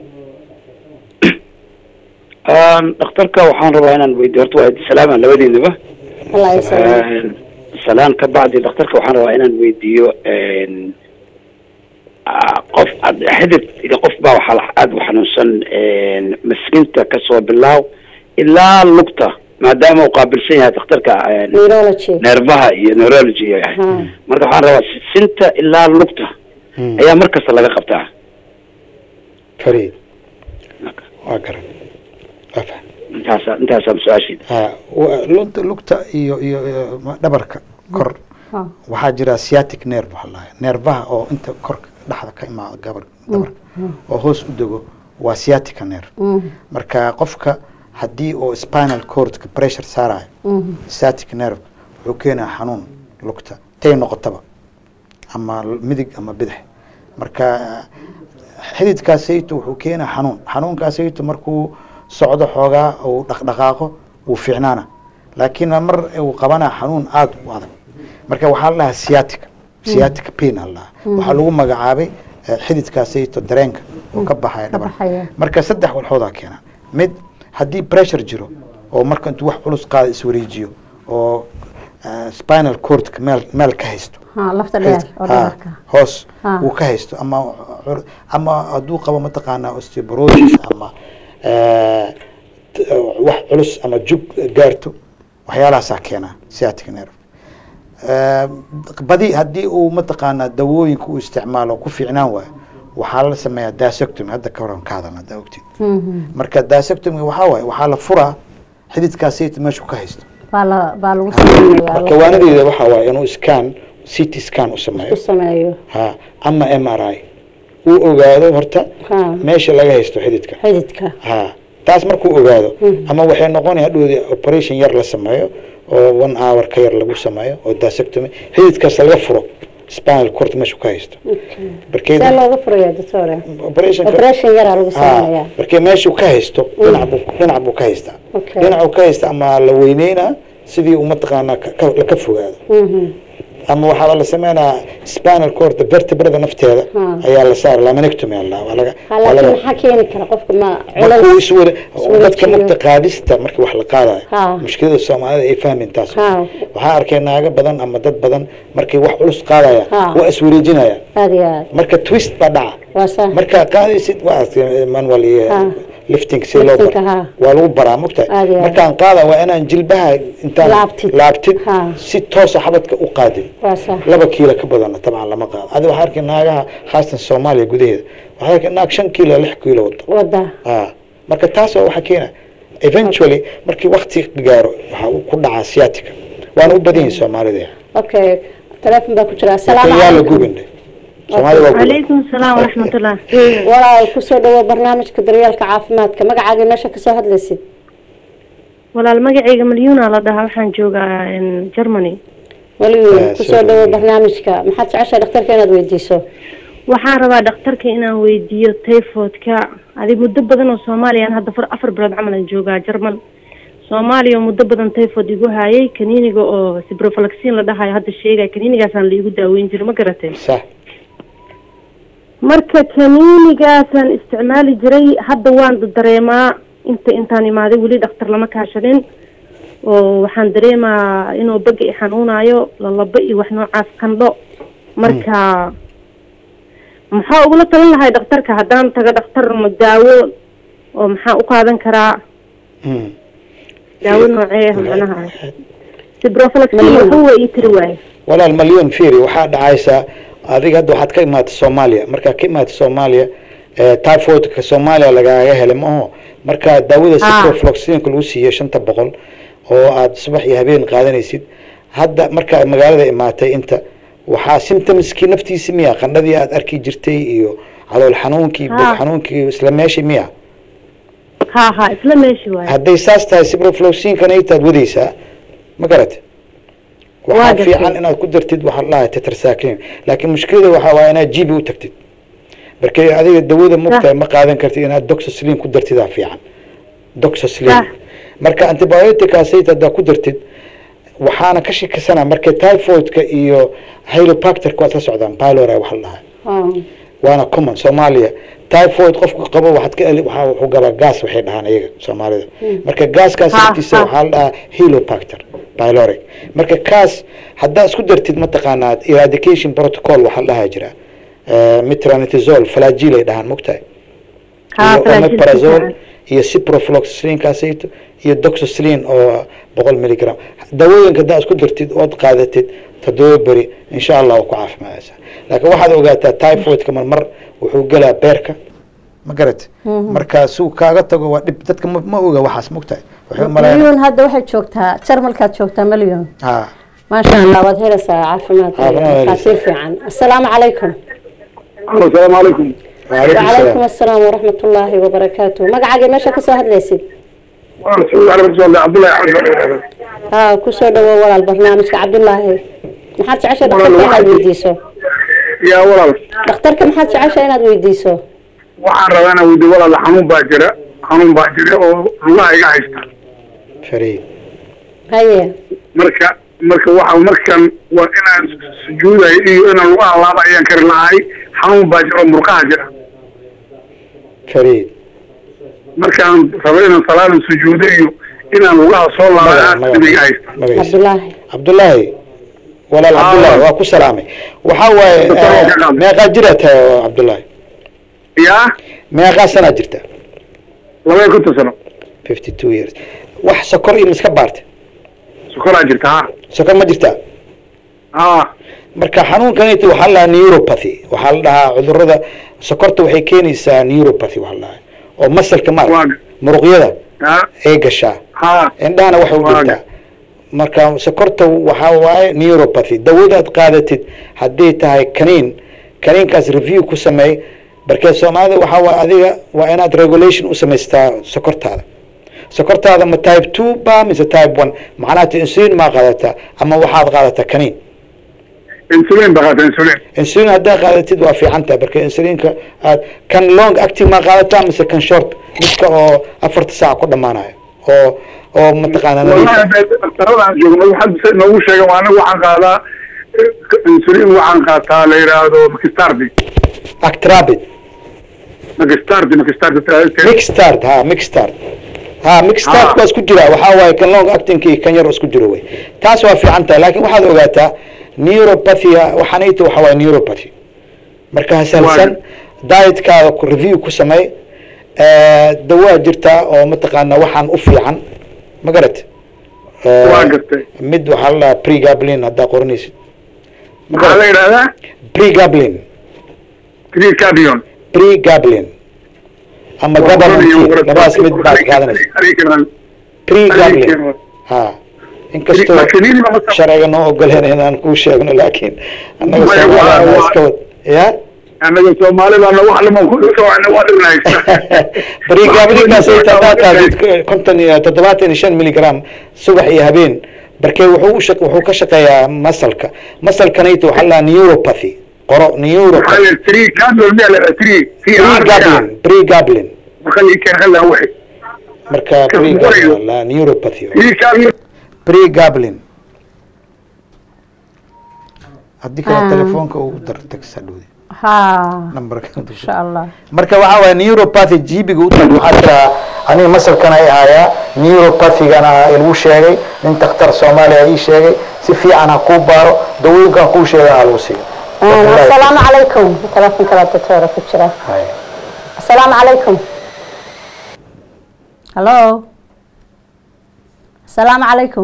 dhakhtarka waxaan rabaa inaan weydiyo horta waa salaama labadiinaba allah yasalaam salaan ka bacdi dhakhtarka waxaan rabaa inaan weydiiyo qof xidid iyo qof baa waxaa aada u xanuunsan maskinta kasoo bilaaw ilaa lugta maadaama uu qaabilsan yahay dhakhtarka neurology neerfaha iyo neurology yahay Ha. marka waxaan rabaa sinta ilaa lugta Hmm. ayaa mar kasta laga qabtaa fariid waa garan waa faham intaasa intaasaan su-aashiida ha wa- lugta lugta iyo iyo iyo ma- dhabarka kor Ha. waxaa jira sciatic nerve waxaa lahaa neerfaha oo inta korka dhexda ka imaado gabar dhabarka oo hoos u dego waa sciatica nerve Mm, marka qofka haddii oo spinal cordka pressure saarayo mm, sciatic nerve wuxuu keenaa xanuun lugta tay noqotaba ama midig ama bidix marka xididkaasayto wuxuu keenaa xanuun xanuunkaasayto markuu socdo xoogaa uu dhaqdhaqaaqo wuu fiicnaana laakiin mar uu qabanaa xanuun aada u adag marka waxaa la dhahaa sciatica sciatica pain aa la dhahaa waxaa lagu magacaabay eh, xididkaasayto dareenka oo ka baxaya ka dhabarka baxaya marka saddex walxoodaa keena mid haddii pressure jiro oo marka intuu wax culus qaada iswareejiyo oo eh, spinal cordka meel meel ka haysto ha lafta dheer oo Ha, dhabarka hoos Ha. uu ka haysto ama cur- ama hadduu qabo mataqaanaa osteoporosis ama eh, t- wax culus ama jug gaarto waxyaalahaasaa keena sciatic nerve Eh, badi haddii uu mataqaanaa dawooyinka uu isticmaalo ku fiicnaan waayo waxaa la sameeyaa dasectomy hadda ka horan ka hadalna haddaa ogtid Mhm. marka dasectomy waxaa waaye waxaa la furaa xididkaasayta meeshu ka haysto baa la baa lagu sameeyaa marka waanadeeda waxaa waaye inuu scan ct scan u sameeyo u sameeyo ha ama m r i uu ogaado horta ha meesha laga haysto xididka xididka ha taas markuu ogaado Mhm. ama waxay noqonaya hadhoodi operation yar la sameeyo oo one hour ka yar lagu sameeyo oo dasectomy xididkaas laga furo spinal cord meeshu ka haysto Okay. barkeed see looga furaya doctore operationka operation yaraa lagu ha sameeyaa markee meeshuu ka haysto dhinac buu dhinac buu ka haystaa Okay. dhinacuu ka haysta ama la weyneynaa sidii uu mataqaanaa ka- ka- la ka fogaado Mhm. ama waxaa la sameynaa spinal cord vertebrada nafteeda Hmm. ayaa la saara laminectomy alla waa laga Ha, waa laakiin laga- maxaa keeni kara qofka ma markuu culays iswada iswada dadka jiyo. mugta qaadista markii wax la qaadayo Ha. mushkilada soomaalida ay fahmin taas Ha. waxaa arkay naago badan ama dad badan markay wax culus qaadaya Ha. waa iswareejinaya aad iyo aad marka twist baa dhaca waa saa markaa qaadaysid waa arkay manual iyo Ha. lifting si loo Liftingka, bar ha. waa lagu baraa mugtahay Aad iyo aad. markaan qaada waa inaan jilbaha intaan Laabtid. laabtid Ha. si toosa xabadka u qaadin waa saa laba kiilo ka badana tabcan lama qaado adi waxaa arkay naagaha khaasatan soomaaliya gudaheeda waxaa arkay naag shan kiilo lix kiilo wada wada ah marka taas waa waxa keena eventually markii wakti gaaro waxaa uu ku dhacaa sciatica waana u badan yihin soomaalida okay teleefon baa ku jira asalaamu yaa la calaykum gubin soomaalida waa guban calaykum salaam waraxmatullah walaal kusoo dhawow barnaamijka daryeelka caafimaadka magacaaga meesha kasoo hadlaysid walaal magacayga malyuuna la dhahaa waxaan joogaa in germany weli Eh, kusoo soo dhawow dhaweey. barnaamijka maxaad jeceshahay dhakhtarka inaad weydiiso waxaan rabaa dhakhtarka inaan weydiiyo typhoidka adi muddo badan oo soomaaliya aan hadda far afar bilood camal aan joogaa german soomaaliya oo muddo badan typhoid igu hayay kaniiniga oo ciprofloxin la dhahayo hadda sheegaya kaniinigaasaan la igu daaweyn jiray ma garatay sax marka kaniinigaasaan isticmaali jiray hadda waan dareemaa inta intaan imaaday weli dhakhtar lama kaashadin oo waxaan dareemaa inuu baga i xanuunayo lalaba iyo wax noocaas qandho marka maxaa ugula talin lahay dhakhtarka haddaan tago dhakhtar ma daawo oo maxaa u qaadan karaa Mm. daawo noocee macnaha ciprofloxin Malyan. wuxuu ii tiri waaye walaal malyon firi waxaa dhacaysaa adiga hadda waxaad ka imaatay soomaaliya markaa ka imaatay soomaaliya eh, typhoidka soomaaliya lagaaga helay maaho marka daawada Ah. ciprofloxinka lagu siiyo shanta boqol oo aad subax iyo habeen qaadanaysid hadda markaa magaalada imaatay inta waxaa symptomskii naftiisi miya qandhadii aad arki jirtay iyo calool xanuunkii bog Ah. xanuunkii isla meeshii miya ha ha isla meeshi waaye hadday saas tahay ciprofloxinkan aytaad wadaysaa ma garate Waa waxaa gartay. fiican inaad ku dartid waxaa la dhahay tetracycline laakiin mushkilada waxaa waaye inaad gb u tagtid markay adiga dawada mugtahay ma qaadan kartid inaad doxoslin ku dartidaa fiican doxoslin Ah. marka antibioticaasayt haddaa ku dartid waxaana ka shakisana marka typhoidka iyo hylopacterka waad ka socdaan pylori waxa la dhahay Ah, waana common soomaaliya typhoid qofku qabo waxaad ka eli waxaa wuxuu galaa gas waxay dhahaan iyaga soomaalida marka gaaskaas Ha, laftiisa ha. waxaa la dhahaa helopacter pylori marka kaas haddaa isku dartid mataqaanaa eradication protocol waxaa la dhahaa jira Eh, metronidazole flagil ay dhahaan mogtahay Ha, iyo flagil omeprazole fiican. iyo ciprofloxacin-kaasayto iyo doxoslin oo boqol milligram dawooyinka haddaa isku dartid ood qaadatid toddoba beri insha allah waa ku caafimaadaysaa laakiin waxaad ogaataa typhoidka marmar wuxuu gelaa beerka ma garat marka suu kaaga tago waa dhib dadka ma ma oga waxaas mogtahay waxay u malaynaa malyon hadda waxay joogtaa jarmalkaad joogtaa malyon ha maasha allah waad helaysaa caafimaad Caafimaad helaysaa. faasiir fiican asalaamu calaykum asalaamu calaykum waalaikum wacalaykum salaam asalaam waraxmat ullaahi wabarakaatu magacaaga meesha kasoo hadlaysid waan soo cabdullahi cabdi ha kusoo dhawow walaal barnaamijka cabdulaahi maxaad jeceshay dhakhtarka inaad weydiiso yaa walaal dhakhtarka maxaad jeceshay inaad weydiiso waxaan rabaa inaan weydiyo walaal xanuun baa jira xanuun baa jira oo lugaha iga haysta fariid haye marka marka waxa markan waa inaan sujuudayo iyo inaan lugaha laaba ayaan kari lahay xanuun baa jira oo murqaha jira fariid markaan rabo inaan salaadan sujuudo iyo inaan lugaha soo laabay Magaca- aad magaca- iga haysta magaciisa. cabdulaahi cabdullaahi walaal Ah. cabdullaahi waa ku salaamay waxaa waaye Doctor, eh, waa ka qaadnay. meeqaa jiraa tahay oo cabdullaahi yaa meeqaa sanaa jirta laba iyo konton sano fifty two years wax sokor iyo miska baarta sokoraa jirta ha sokor ma jirtaa ha marka xanuunkanit waxaa la dhahaa neuropathy waxaa la dhahaa cudurada sokorta waxay keenaysaa neuropathy waxaa la dhahaa oo masalka maarka Waaga. muruqyada ha ay gashaa ha indhahana waxay u Waaga. dhigtaa marka sokorta waxaa waaye neuropathy dawadaad qaadatid haddii tahay kaniin kaniinkaas review ku sameey barkee soomaalida waxaa waaye adiga waa inaad regulation u samaystaa sokortaada sokortaada ma type two ba mise type one macnaha insulin maa qaadataa ama waxaad qaadataa kaniin insulin baa qaata insulin insulin haddaa qaadatid waa fiican tahay marka insulinka aad kan long acting maa qaadataa mise kan short midka oo afarta saac ku dhamaanayo oo oo mataqaana nadiif ah. wallahi daktarada aan joogno waxaad se noogu sheegan waa aniga waxaan qaadaa eh, insulin waxaan qaataa la yidhaahdo makistardi actrabid makistardi makistardi mixtard ha mixtard ha mixtard Ah. waa isku jira waxaa waaye kan long acting iyo kan yar oo isku jiro wey taas waa fiican tahay laakiin waxaad ogaataa neuropathia waxaanayta waxaa waaye neuropathy marka hasalsan dietkaada ku review ku samey Eh, dawaa jirtaa oo mataqaana waxaan u fiican ma garat Eh, Waa gartay. mid waxaa la dhahaa pregablin haddaa qoranaysid ma maxaa la garat yidhahdaa pregablin tricabion pregablin ama gabalantin labadaas mid baad qaadanaysa pregablin ha inkastoo Laakiin ma masa- sharciga noo ogoleen inaan kuu sheegno laakiin annaga Way- soomaaliya waa- waa iska wad ya annaga soomaali baana wax lama ku socona waa dhinaysa barigaabligaas ay tadaa qaadid konton iyo toddobaatan iyo shan milligram subax iyo habeen barkee wuxuu u shaq wuxuu ka shaqeeyaa masalka masalkanayta waxaa la dhahaa neuropathy qoro neuropathy tricabion miyaa la tri pregablin pregablin marka ii keen khalaa wixi marka Ka pregablin qorayo. waa la neuropathy tricabion pregablin haddii kale Ah. telefoonka ugu dar tagsa dhowdi haa numberka insha allah marka waxaa waaya neuropathy jibiga u tag waxaa tiraa aniga masalkan ay ahayaa neuropathygana lagu sheegay nin dakhtar soomaaliya ii sheegay si fiican ha kuu baaro dawooyinkan kuu sheegay ha lagu siiyo asalaamu calaykum telefonka baa doctora ku jira Hay. asalaamu calaykum hallo asalaamu calaykum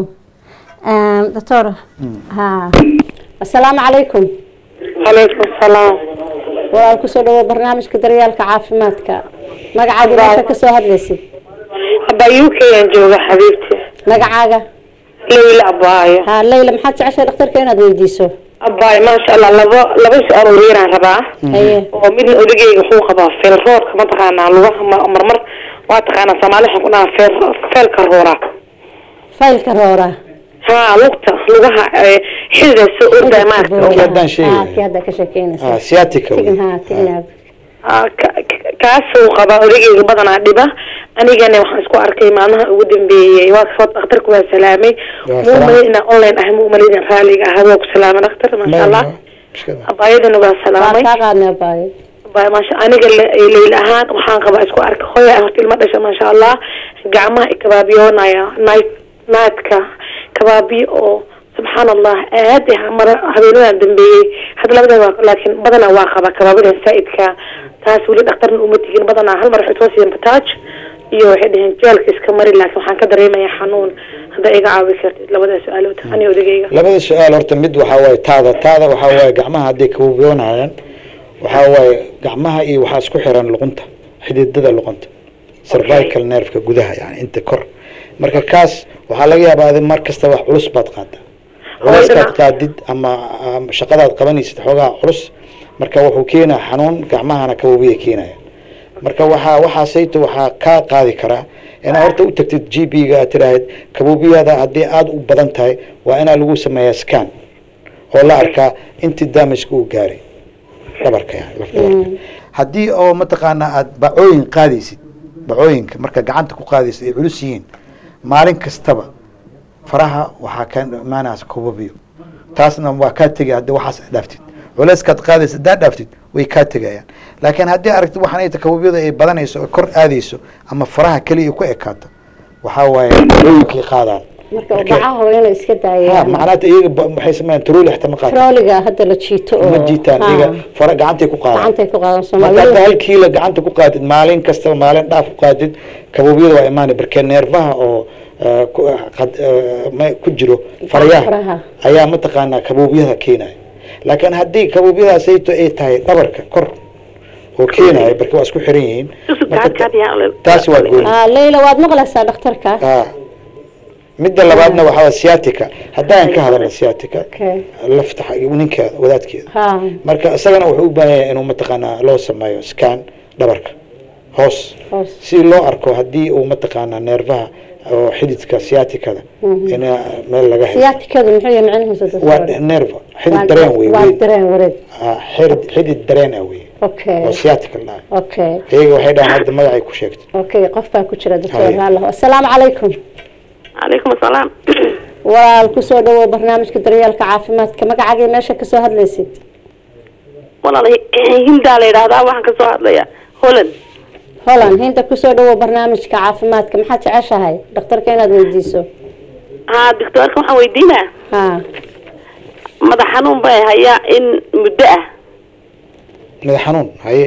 doctora ha asalaamu calaykum calaykum salaam walaal kusoo dhawo barnaamijka daryeelka caafimaadka magacaaga meesha kasoo hadlaysid hadda u k aan jooga xabiibti magacaaga leyla abaayo ha leyla maxaad jeceshahay dhakhtarka inaad weydiiso abaayo maasha allah labo laba su-aal oo yaraan rabaa haye oo midna odageyga wuxuu qabaa feel roorka mataqaanaa lugaha ma- marmar waa taqaanaa soomaali waxaan ku dhahaa feel feelka roora faylka roora haa lugta lugaha eh, xilida soo ordaa maarka Kii haddaan sheegay. Ah, kii hadda ka sheekeynaysa Ah, sciatica wey. tigin ha tigin Ah, ka- ka- kaasuu qabaa odageyga badanaa dhiba anigana waxaan isku arkay maalmaha ugu dambeeyey waa kasoo dhakhtarku waa salaamay Waa muu salaam. malay inaan online ahay muu malay inaan raaliga ahay waa ku salaamay dhakhtar maasha allah Mushkilad. abaayadana waa waa salaamay kaa qaadnay abaayo Abaayo, maasha aniga le- leyl ahaan waxaan qabaa isku arka hooya ah horta ilma dhasha maasha allah gacmaha ikabaabiyoonaya night nightka kabaabiyo oo subxaan allah aad ah mara habeenadan dambeeyey hadda labada waa laakiin badanaa waa qaba kabaabidan saa'idka taas weli dhakhtarna uma tigin badanaa hal mar waxay soo siiyeen bataaj iyo waxay dhaheen jeelka iska mari laakiin waxaan ka dareemayaa xanuun hadda iga caawi kartid labada su-aalood ani odagayga labada su-aal horta mid waxaa waaye taada taada waxaa waaye gacmaha hadday kabuubyoonayaan waxaa waaye gacmaha iyo waxaa isku xiran luqunta xididada luqunta cervical nerveka gudaha yani inta kor marka kaas waxaa laga yaabaa adi mar kasta wax culus baad qaadaa culeyskaad qaadid ama ama shaqadaad qabanaysid xoogaa culus marka wuxuu keenaa xanuun gacmahana kabuubiya keenaya marka waxaa waxaasayto waxaa kaa qaadi karaa inaa horta u tagtid g p ga aad tiraahid kabuubiyada haddii aada u badan tahay waa inaa lagu sameeyaa scan oo la arkaa intii damageka uu gaaray dhabarka yani laf dhabarka haddii oo mataqaanaa aada bacooyin qaadaysid bacooyinka marka gacanta ku qaadaysid ay culus yihiin maalin kastaba faraha waxaa ka imaanaas kabuubiyo taasna waa kaa tegay haddii waxaas aad dhaaftid culeyskaad qaadaysa haddaad dhaaftid way kaa tegayaan laakiin haddii aragtid waxaan ay kabuubyada ay badanayso oo kor aadayso ama faraha keliya ku ekaato waxaa waaye dawooyinkay qaadaan marka Marka- bacaha waa inay iska ha daayaan macnaata iyaga ba- waxay sameeyaan tarooli xita ma qaataan trooliga hadda la jiito oo ma jiitaan ha, iyaga fara gacantay ku qaadaan gacantay ku qaadan marka hadda soomaalida hal kiilo gacanta ku qaadid maalin kastaba maalin dhaaf ku qaadid kabuubyada waa imaanay barkee neerfaha oo eh, ku- qad- eh, ma- ku jiro faraha. farayaha ayaa mataqaanaa kabuubyada keenaya laakiin haddii kabuubyadaasayto ay tahay dhabarka kor oo keenaya barke waa isku xiran yihiin marka ta- taas waa gooni Ah, leyla waad maqlaysaa dhakhtarka Ah. midda labaadna waxaa waa sciatica haddaan ka hadalna sciatica Okay. lafta xa- ninkeeda wadaadkeeda ha marka isagana wuxuu u baahan yahay inuu mataqaanaa loo sameeyo scan dhabarka hoos hoos si loo arko haddii uu mataqaanaa neerfaha oo xididka sciaticada in meel laga helo siyaatikadu muxuu yahay macnihiisa waa doctor? nerva Waa- xidid dareen wey waa weyn dareen wareeg Ah, xidid xidid dareen ah wey okay oo sciatica la dhahay okay iyaga waxay dhahaan hadda magacay ku sheegtay okay qof baa ku jira doctor Haya. haallo assalaamu calaykum calaykum asalaam walaal kusoo dhawow barnaamijka daryeelka caafimaadka magacaaga meesha kasoo hadlaysid walaal hindaa la yidhaahdaa waxaan ka soo hadlayaa holland holland hinta kusoo dhawow barnaamijka caafimaadka maxaad jeceshahay dhakhtarka inaad weydiiso haa doctoorka waxaan weydiinaa ha madax xanuun bay hayaa in muddo ah madax xanuun haye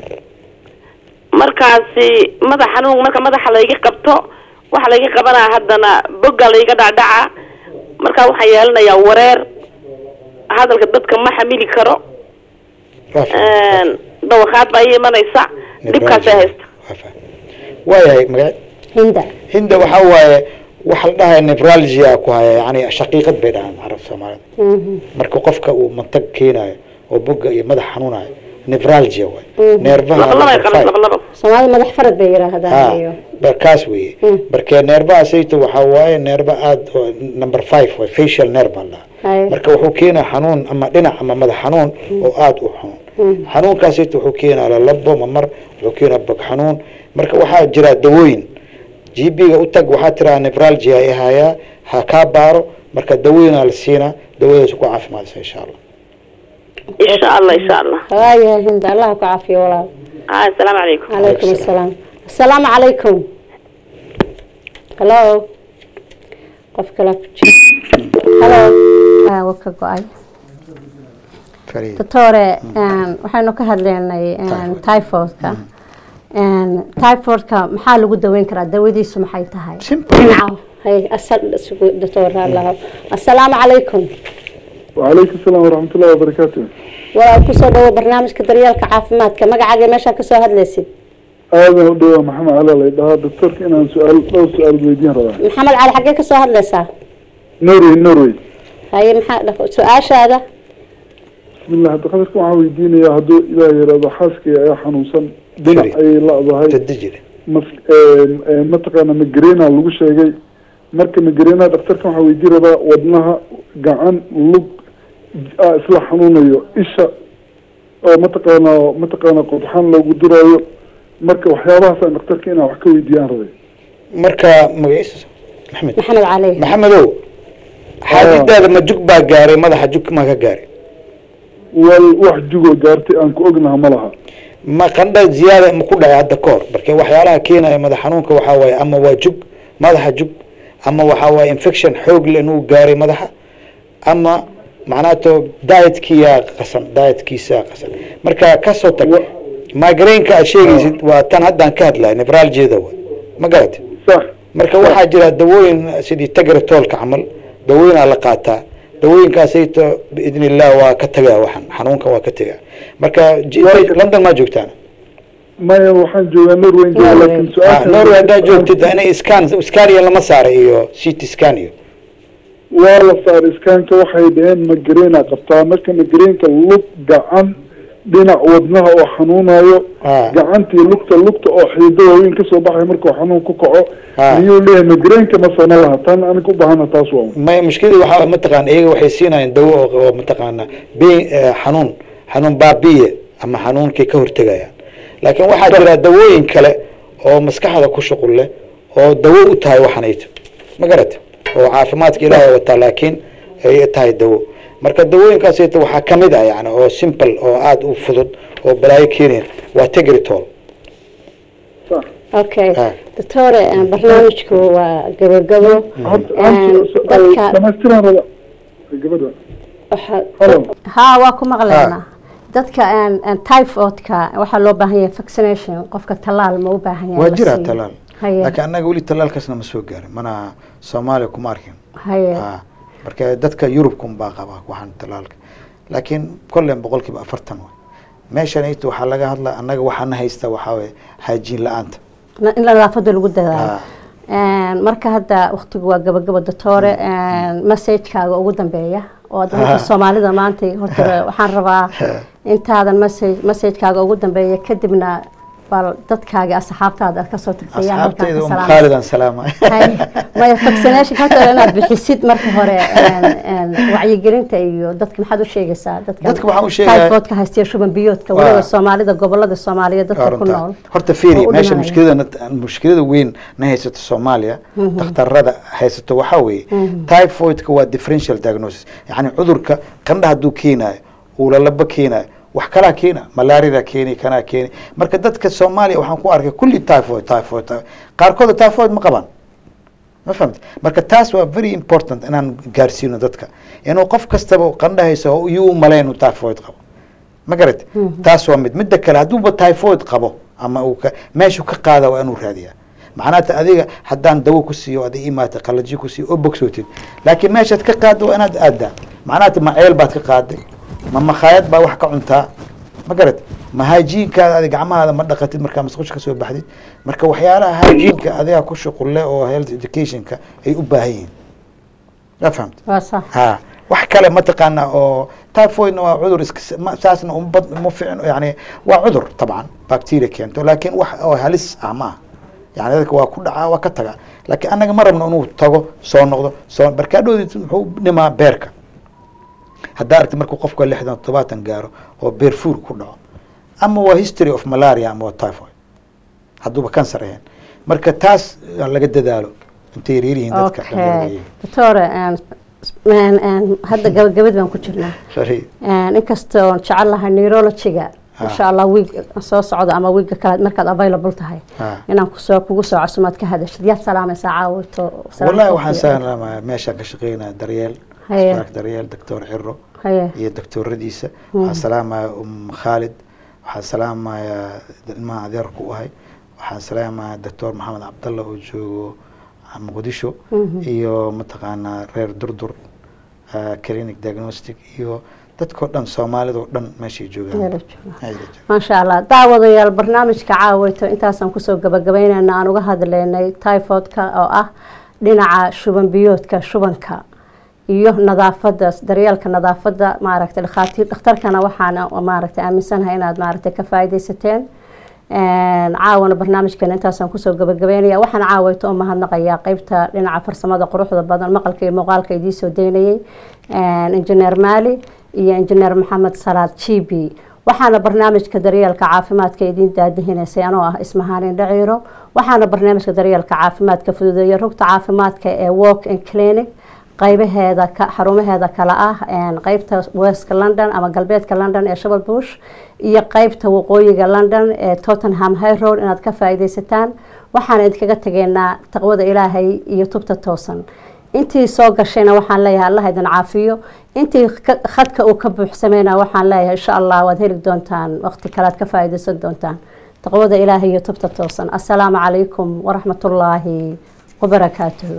markaasi madax xanuun marka madaxa layga qabto waxa layga qabanaa haddana bogga layga dhacdhaca markaa waxaan yeelanayaa wareer hadalka dadka ma xamili karo waa fahmay. dawakaad baa ii imanaysa dhibkaasay haysta Waa fahmay. waayahay magac hinda hinda waxaa waaye waxa la dhahaya nevralgia ku haya yani shaqiiqad bay dhahaan carab soomaalida Mhm. marka qofka uu mantag keenayo oo boga iyo madax xanuunayo nevralgia waay neerfaha laba laba number qalan five. laba laba soomaalida madax farad bay yidhaahdaan ha iyo barkaas weeye Mm. marka neerbaha sayto waxaa waaye neerba aad oo number five waay facial nerve baa la dhahaa Haye. marka wuxuu keenaa xanuun ama dhinac ama madax xanuun oo aad u xanuun xanuunkaas sayto wuxuu keenaa lalabo mamar wuxuu keenaa bog xanuun marka waxaa jira dawooyin gb-ga u tag waxaa tiraa nevralgia ay hayaa ha kaa baaro marka dawooyinaa la siinaa dawadaas ku caafimaadaysa insha allah insha allah insha allah waayahay hinda allah ku caafiyo walaal haa asalaamu calaykum calaykum assalaam assalaamu calaykum hallo qof kale ku jira hallo Ah, waa ka go-ay Fariid. doctore een, waxaynu ka hadlaynay een, typhoidka Een, typhoidka maxaa lagu daweyn karaa dawadiisu maxay tahay Simple. dhinaca hay asal isugu doctor allah assalaamu calaykum وعليكم السلام ورحمة الله وبركاته walaal kusoo dhawo barnaamijka daryeelka caafimaadka magacaaga meeshaa kasoo hadlaysid هذا هو محمد علي الله يدها دكتور كنا سؤال لو سؤال بيدين رضا maxamed cali xaggee kasoo hadlaysaa نوروي نوروي haye maxaa dhaq- su-aashaada بسم الله هذا خلصكم عاويدين يا هدو إلى يرضى حاسك يا حنوسا دنا Sorry. أي لحظة هاي tadijire mataqaana migrena lagu sheegay marka migrena dhaktarkan waxaa weydiin rabaa wadnaha gacan lug ah isla xanuunayo isha oo mataqaana mataqaana qodxaan loogu diraayo marka waxyaabahaasaan dhaktarka inaan wax ka weydiiyaan rabay marka magaciisa maxamed maxamed cali maxamedow xaadidaada ma jug baa gaaray madaxa jug maa ka gaaray wal wax jugoo gaartay aan ku ognaha ma laha ma qandha ziyaada ma ku dhacay hadda ka hor marka waxyaalaha keenaya madax xanuunka waxaa waaye ama waa jug madaxa jug ama waxaa waaye infection xoog leh inuu gaaray madaxa ama macnaato dietkiyaa qasan dietkiisaa qasan marka kasoo tag Wa- migraineka aad sheegaysid waa tan haddaan ka hadlaya nevralgiada wa ma garatay sax marka waxaa jira dawooyin sidii tagratolka camal dawooyinaa la qaataa dawooyinkaasayto biidn illah waa ka tagaa waxan xanuunka waa ka tagaa marka j- Waa- london maa joogtaan maya waxaan joogaa norway jooga Norway. laakiin Ah, su-aasha norway haddaa joogtid inay scan scania lama saara iyo ct scan iyo waa la saaray iskaanka waxay dhaheen migrena qabtaa marka migreenka lug gacan dhinac wadnaha oo xanuunayo Ah. gacantii lugta lugta oo xiido waaweyn kasoo baxay markuu xanuun ku kaco Ah. miyuu leeyahay migreenka ma sana laha tan aniga u baahana taas waa may mushkilada waxaa mataqaana iyaga waxay siinayaan dawo oo oo mataqaana bi eh, xanuun xanuun baabiye ama xanuunkay ka hortegayaan laakiin waxaa jira dawooyin kale oo maskaxda ku shuqul leh oo dawo u tahay waxanayto ma garata oo caafimaadka ilaahay wataa laakiin ay tahay dawo marka dawooyinkaasayto waxaa kamid ah yani oo simple oo aada u fudud oo balaayo keenaya waa tegritol sax okay Ah. doctore een, barnaamijku waa gabagabo Een, dadka dhamaystiran raba gabadha waxa- Hello. haa waa ku maqlaynaa dadka een, een, typhoidka waxaa loo baahan yahay vaccination qofka tallaal ma u baahan yahay waa la jiraa siiyo? talaal haye laakiin annaga weli talaalkaasna ma soo gaarin mana soomaaliya kuma arkin haye Ah, marka dadka yurubkun baa qaba waxaan talaalka laakiin kollen boqolkiiba afartan way meeshan ita waxaa laga hadla annaga waxaana haysta waxaa waye haajiin la-aanta Na- in nadaafada lagu dadaalo Ah. Een, marka hadda waqtigu waa gabagaba doctore messagekaaga ugu dambeeya oo aad dadka soomaalida maanta horta waxaan rabaa intaadan message messagekaaga ugu dambeeya kadibna bal dadkaaga asxaabtaada aad kasoo tagtay yaa halkaan asxaabtayda ka um salaamay. khaalidan salaama Hay, maya vaccination horta inaad bixisid marka hore een, een, wacyigelinta iyo dadka maxaad u sheegaysaa Dadka waxaan u sheegayaa- typhoidka haysta iyo shuban biyoodka Waa- waliba soomaalida gobolada soomaaliyeed dadka ku runta. nool horta oo fiiri u meesha dhimanaya. mushkilada mushkilada weyn na haysato soomaaliya dhakhtarada haysato waxaa weeye typhoidka waa differential diagnosis yacni cudurka qandha hadduu keenayo uulalaba keenayo wax kalaa keena malaarida keeni kanaa keeni marka dadka soomaaliya waxaan ku arkay kulli typhoid typhoid typhoid. qaarkooda typhoid ma qabaan ma fahamti marka taas waa very important inaan gaarsiino dadka inuu qof kastaba qandhahaysa oo iyuu malayn inuu typhoid qabo ma garat taas waa mid midda kale hadduuba typhoid qabo ama uu ka meeshu ka qaada waa inuu raadiyaa macnaata adiga haddaan dawo ku siiyo ada imaata qalaji ku siiyo oo bogsootid laakiin meeshaad ka qaaddo waa inaad aadaa macnaata ma ceel baad ka qaaday ma makhaayad baa wax ka cuntaa ma garat ma haajiinkaada adi gacmahaada ma dhaqatid markaa masqusha ka soo baxdid marka waxyaalaha haajiinka adiga ku shuqulle oo health educationka ay u baahan yihiin yaa fahamta waa sax ha wax kale mataqaana oo typhoidna waa cudur iska ma- saasna uma bad- uma fiicin yani waa cudur tabcan bacteria keento laakiin wax oo halis ah ma aha yani dadka waa ku dhacaa waa ka taga laakiin annaga ma rabno inuu tago soo noqdo soo barkaadhoodii muxuu dhimaa beerka haddaa aragti markuu qofka lixdan toddobaatan gaaro oo beer fuur ku dhaco ama waa history of malaria ama waa typhoid hadduuba cancer ahayn marka taas aan laga dadaalo intay yaryaryihiin dadka okay dhalinyarada doctore een, een, een, hadda gabagabad baan ku jirnaa Sorry. Een, inkastoo jecel lahay neurologiga insha allah wiig soo socdo ama wiiga kale markaad available tahay Ah. inaan kusoo kugu soo casumaad ka hadashid yaad salaamaysaa caawito والله waxaan sahlama meeshaan ka shaqeynaa daryeel Haye. isbitaalka daryeel doctor ciro haye iyo doctoradiisa waxaan salaamaya um khaalid waxaan salaamaya ilmaha adeerku u ahay waxaan salaamaya doctor maxamed cabdalla oo joogo muqdisho iyo mataqaanaa reer durdur ah, clinic diagnostic iyo dadkao dhan soomaalida oo dhan meeshay joogaan Meelay joogaan. Ayay joogaan. maasha allah daawadayaal barnaamijka caawito intaasaan kusoo gabagabeynayna aan uga hadlaynay typhoidka oo ah dhinaca shuban biyoodka shubanka iyo nadaafada daryeelka nadaafada maaragtay dhakhaatiir dhakhtarkana waxaan maaragtay aaminsanahay inaad maaragtay ka faaidaysateen Een, caawana barnaamijkeena intaasaan kusoo gabagabeynaya waxaan caawayto u mahadnaqayaa qeybta dhinaca farsamada quruxda badan maqalka iyo muuqaalka idiin soo daynayay Een, injineer maali iyo injineer maxamed salaad jibi waxaana barnaamijka daryeelka caafimaadka idiin daadihinaysay anoo ah ismahaanin dhaciiro waxaana barnaamijka daryeelka caafimaadka fududeeya rugta caafimaadka ee walk in clinic qaybaheeda ka xarumaheeda kale ah een, qeybta westka london ama galbeedka london ee shabel bush iyo qeybta waqooyiga london ee tottenham high road inaad ka faaidaysataan waxaan idinkaga tegeynaa taqwada ilaahay iyo tubta toosan intii soo gashayna waxaan leeyahay allah idin caafiyo intii ka- khadka uu ka buuxsamayna waxaan leeyahay insha allah waad heli doontaan waqti kale aad ka faaidaysan doontaan taqwada ilaahay iyo tubta toosan assalaamu calaykum waraxmatullaahi wabarakaatuhu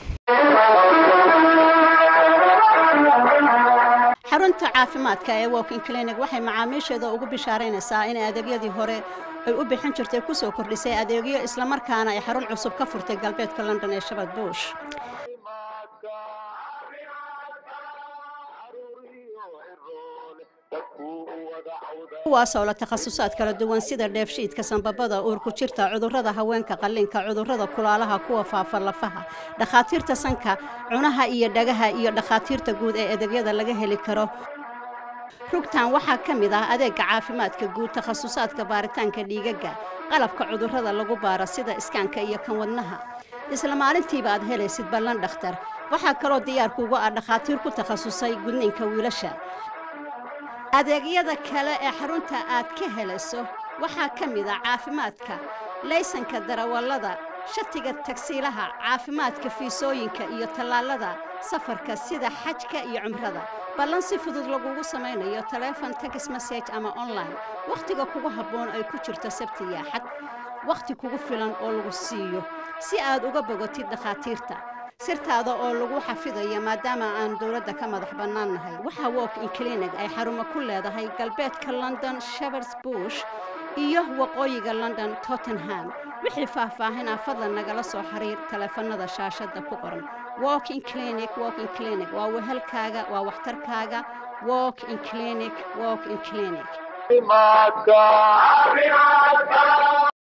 xarunta caafimaadka ee walking clinic waxay macaamiisheeda ugu bishaaraynaysaa in adeegyadii hore ay u bixin jirtay kusoo kordhisay adeegyo islamarkaana ay xarun cusub ka furtay galbeedka london ee shabad bush kuwaasoo la takhasusaad kala duwan sida dheefshiidka sanbabada uurku jirta cudurrada haweenka qalliinka cudurrada kulaalaha kuwa faafa lafaha dhakhaatiirta sanka cunaha iyo dhagaha iyo dhakhaatiirta guud ee adeegyada laga heli karo rugtan waxaa ka mid ah adeega caafimaadka guud takhasusaadka baaritaanka dhiigaga qalabka cudurrada lagu baaro sida iskaanka iyo kan wadnaha isla maalintiiba aad helaysid ballan dhakhtar waxaa kaloo diyaarkuugu ah dhakhaatiir ku takhasusay gudniinka wiilasha adeegyada kale ee xarunta aad ka helayso waxaa ka mid ah caafimaadka laysanka darawallada shatiga tagsiilaha caafimaadka fiisooyinka iyo tallaalada safarka sida xajka iyo cumrada ballan si fudud lagugu samaynayo taleefon tagis message ama online wakhtiga kugu habboon ay ku jirto sabti iyo axad wakhti kugu filan oo lagu siiyo si aad uga bogotid dhakhaatiirta sirtaada oo lagu xafidayo maadaama aan dowladda ka madax bannaan nahay waxaa walk in clinic ay xarumo ku leedahay galbeedka london shepherds bush iyo waqooyiga london tottenham wixii faahfaahinaa fadlan nagala soo xiriir taleefanada shaashadda ku qoran walk in clinic walk in clinic waa wehelkaaga waa waxtarkaaga walk in clinic walk in clinic caafimaadka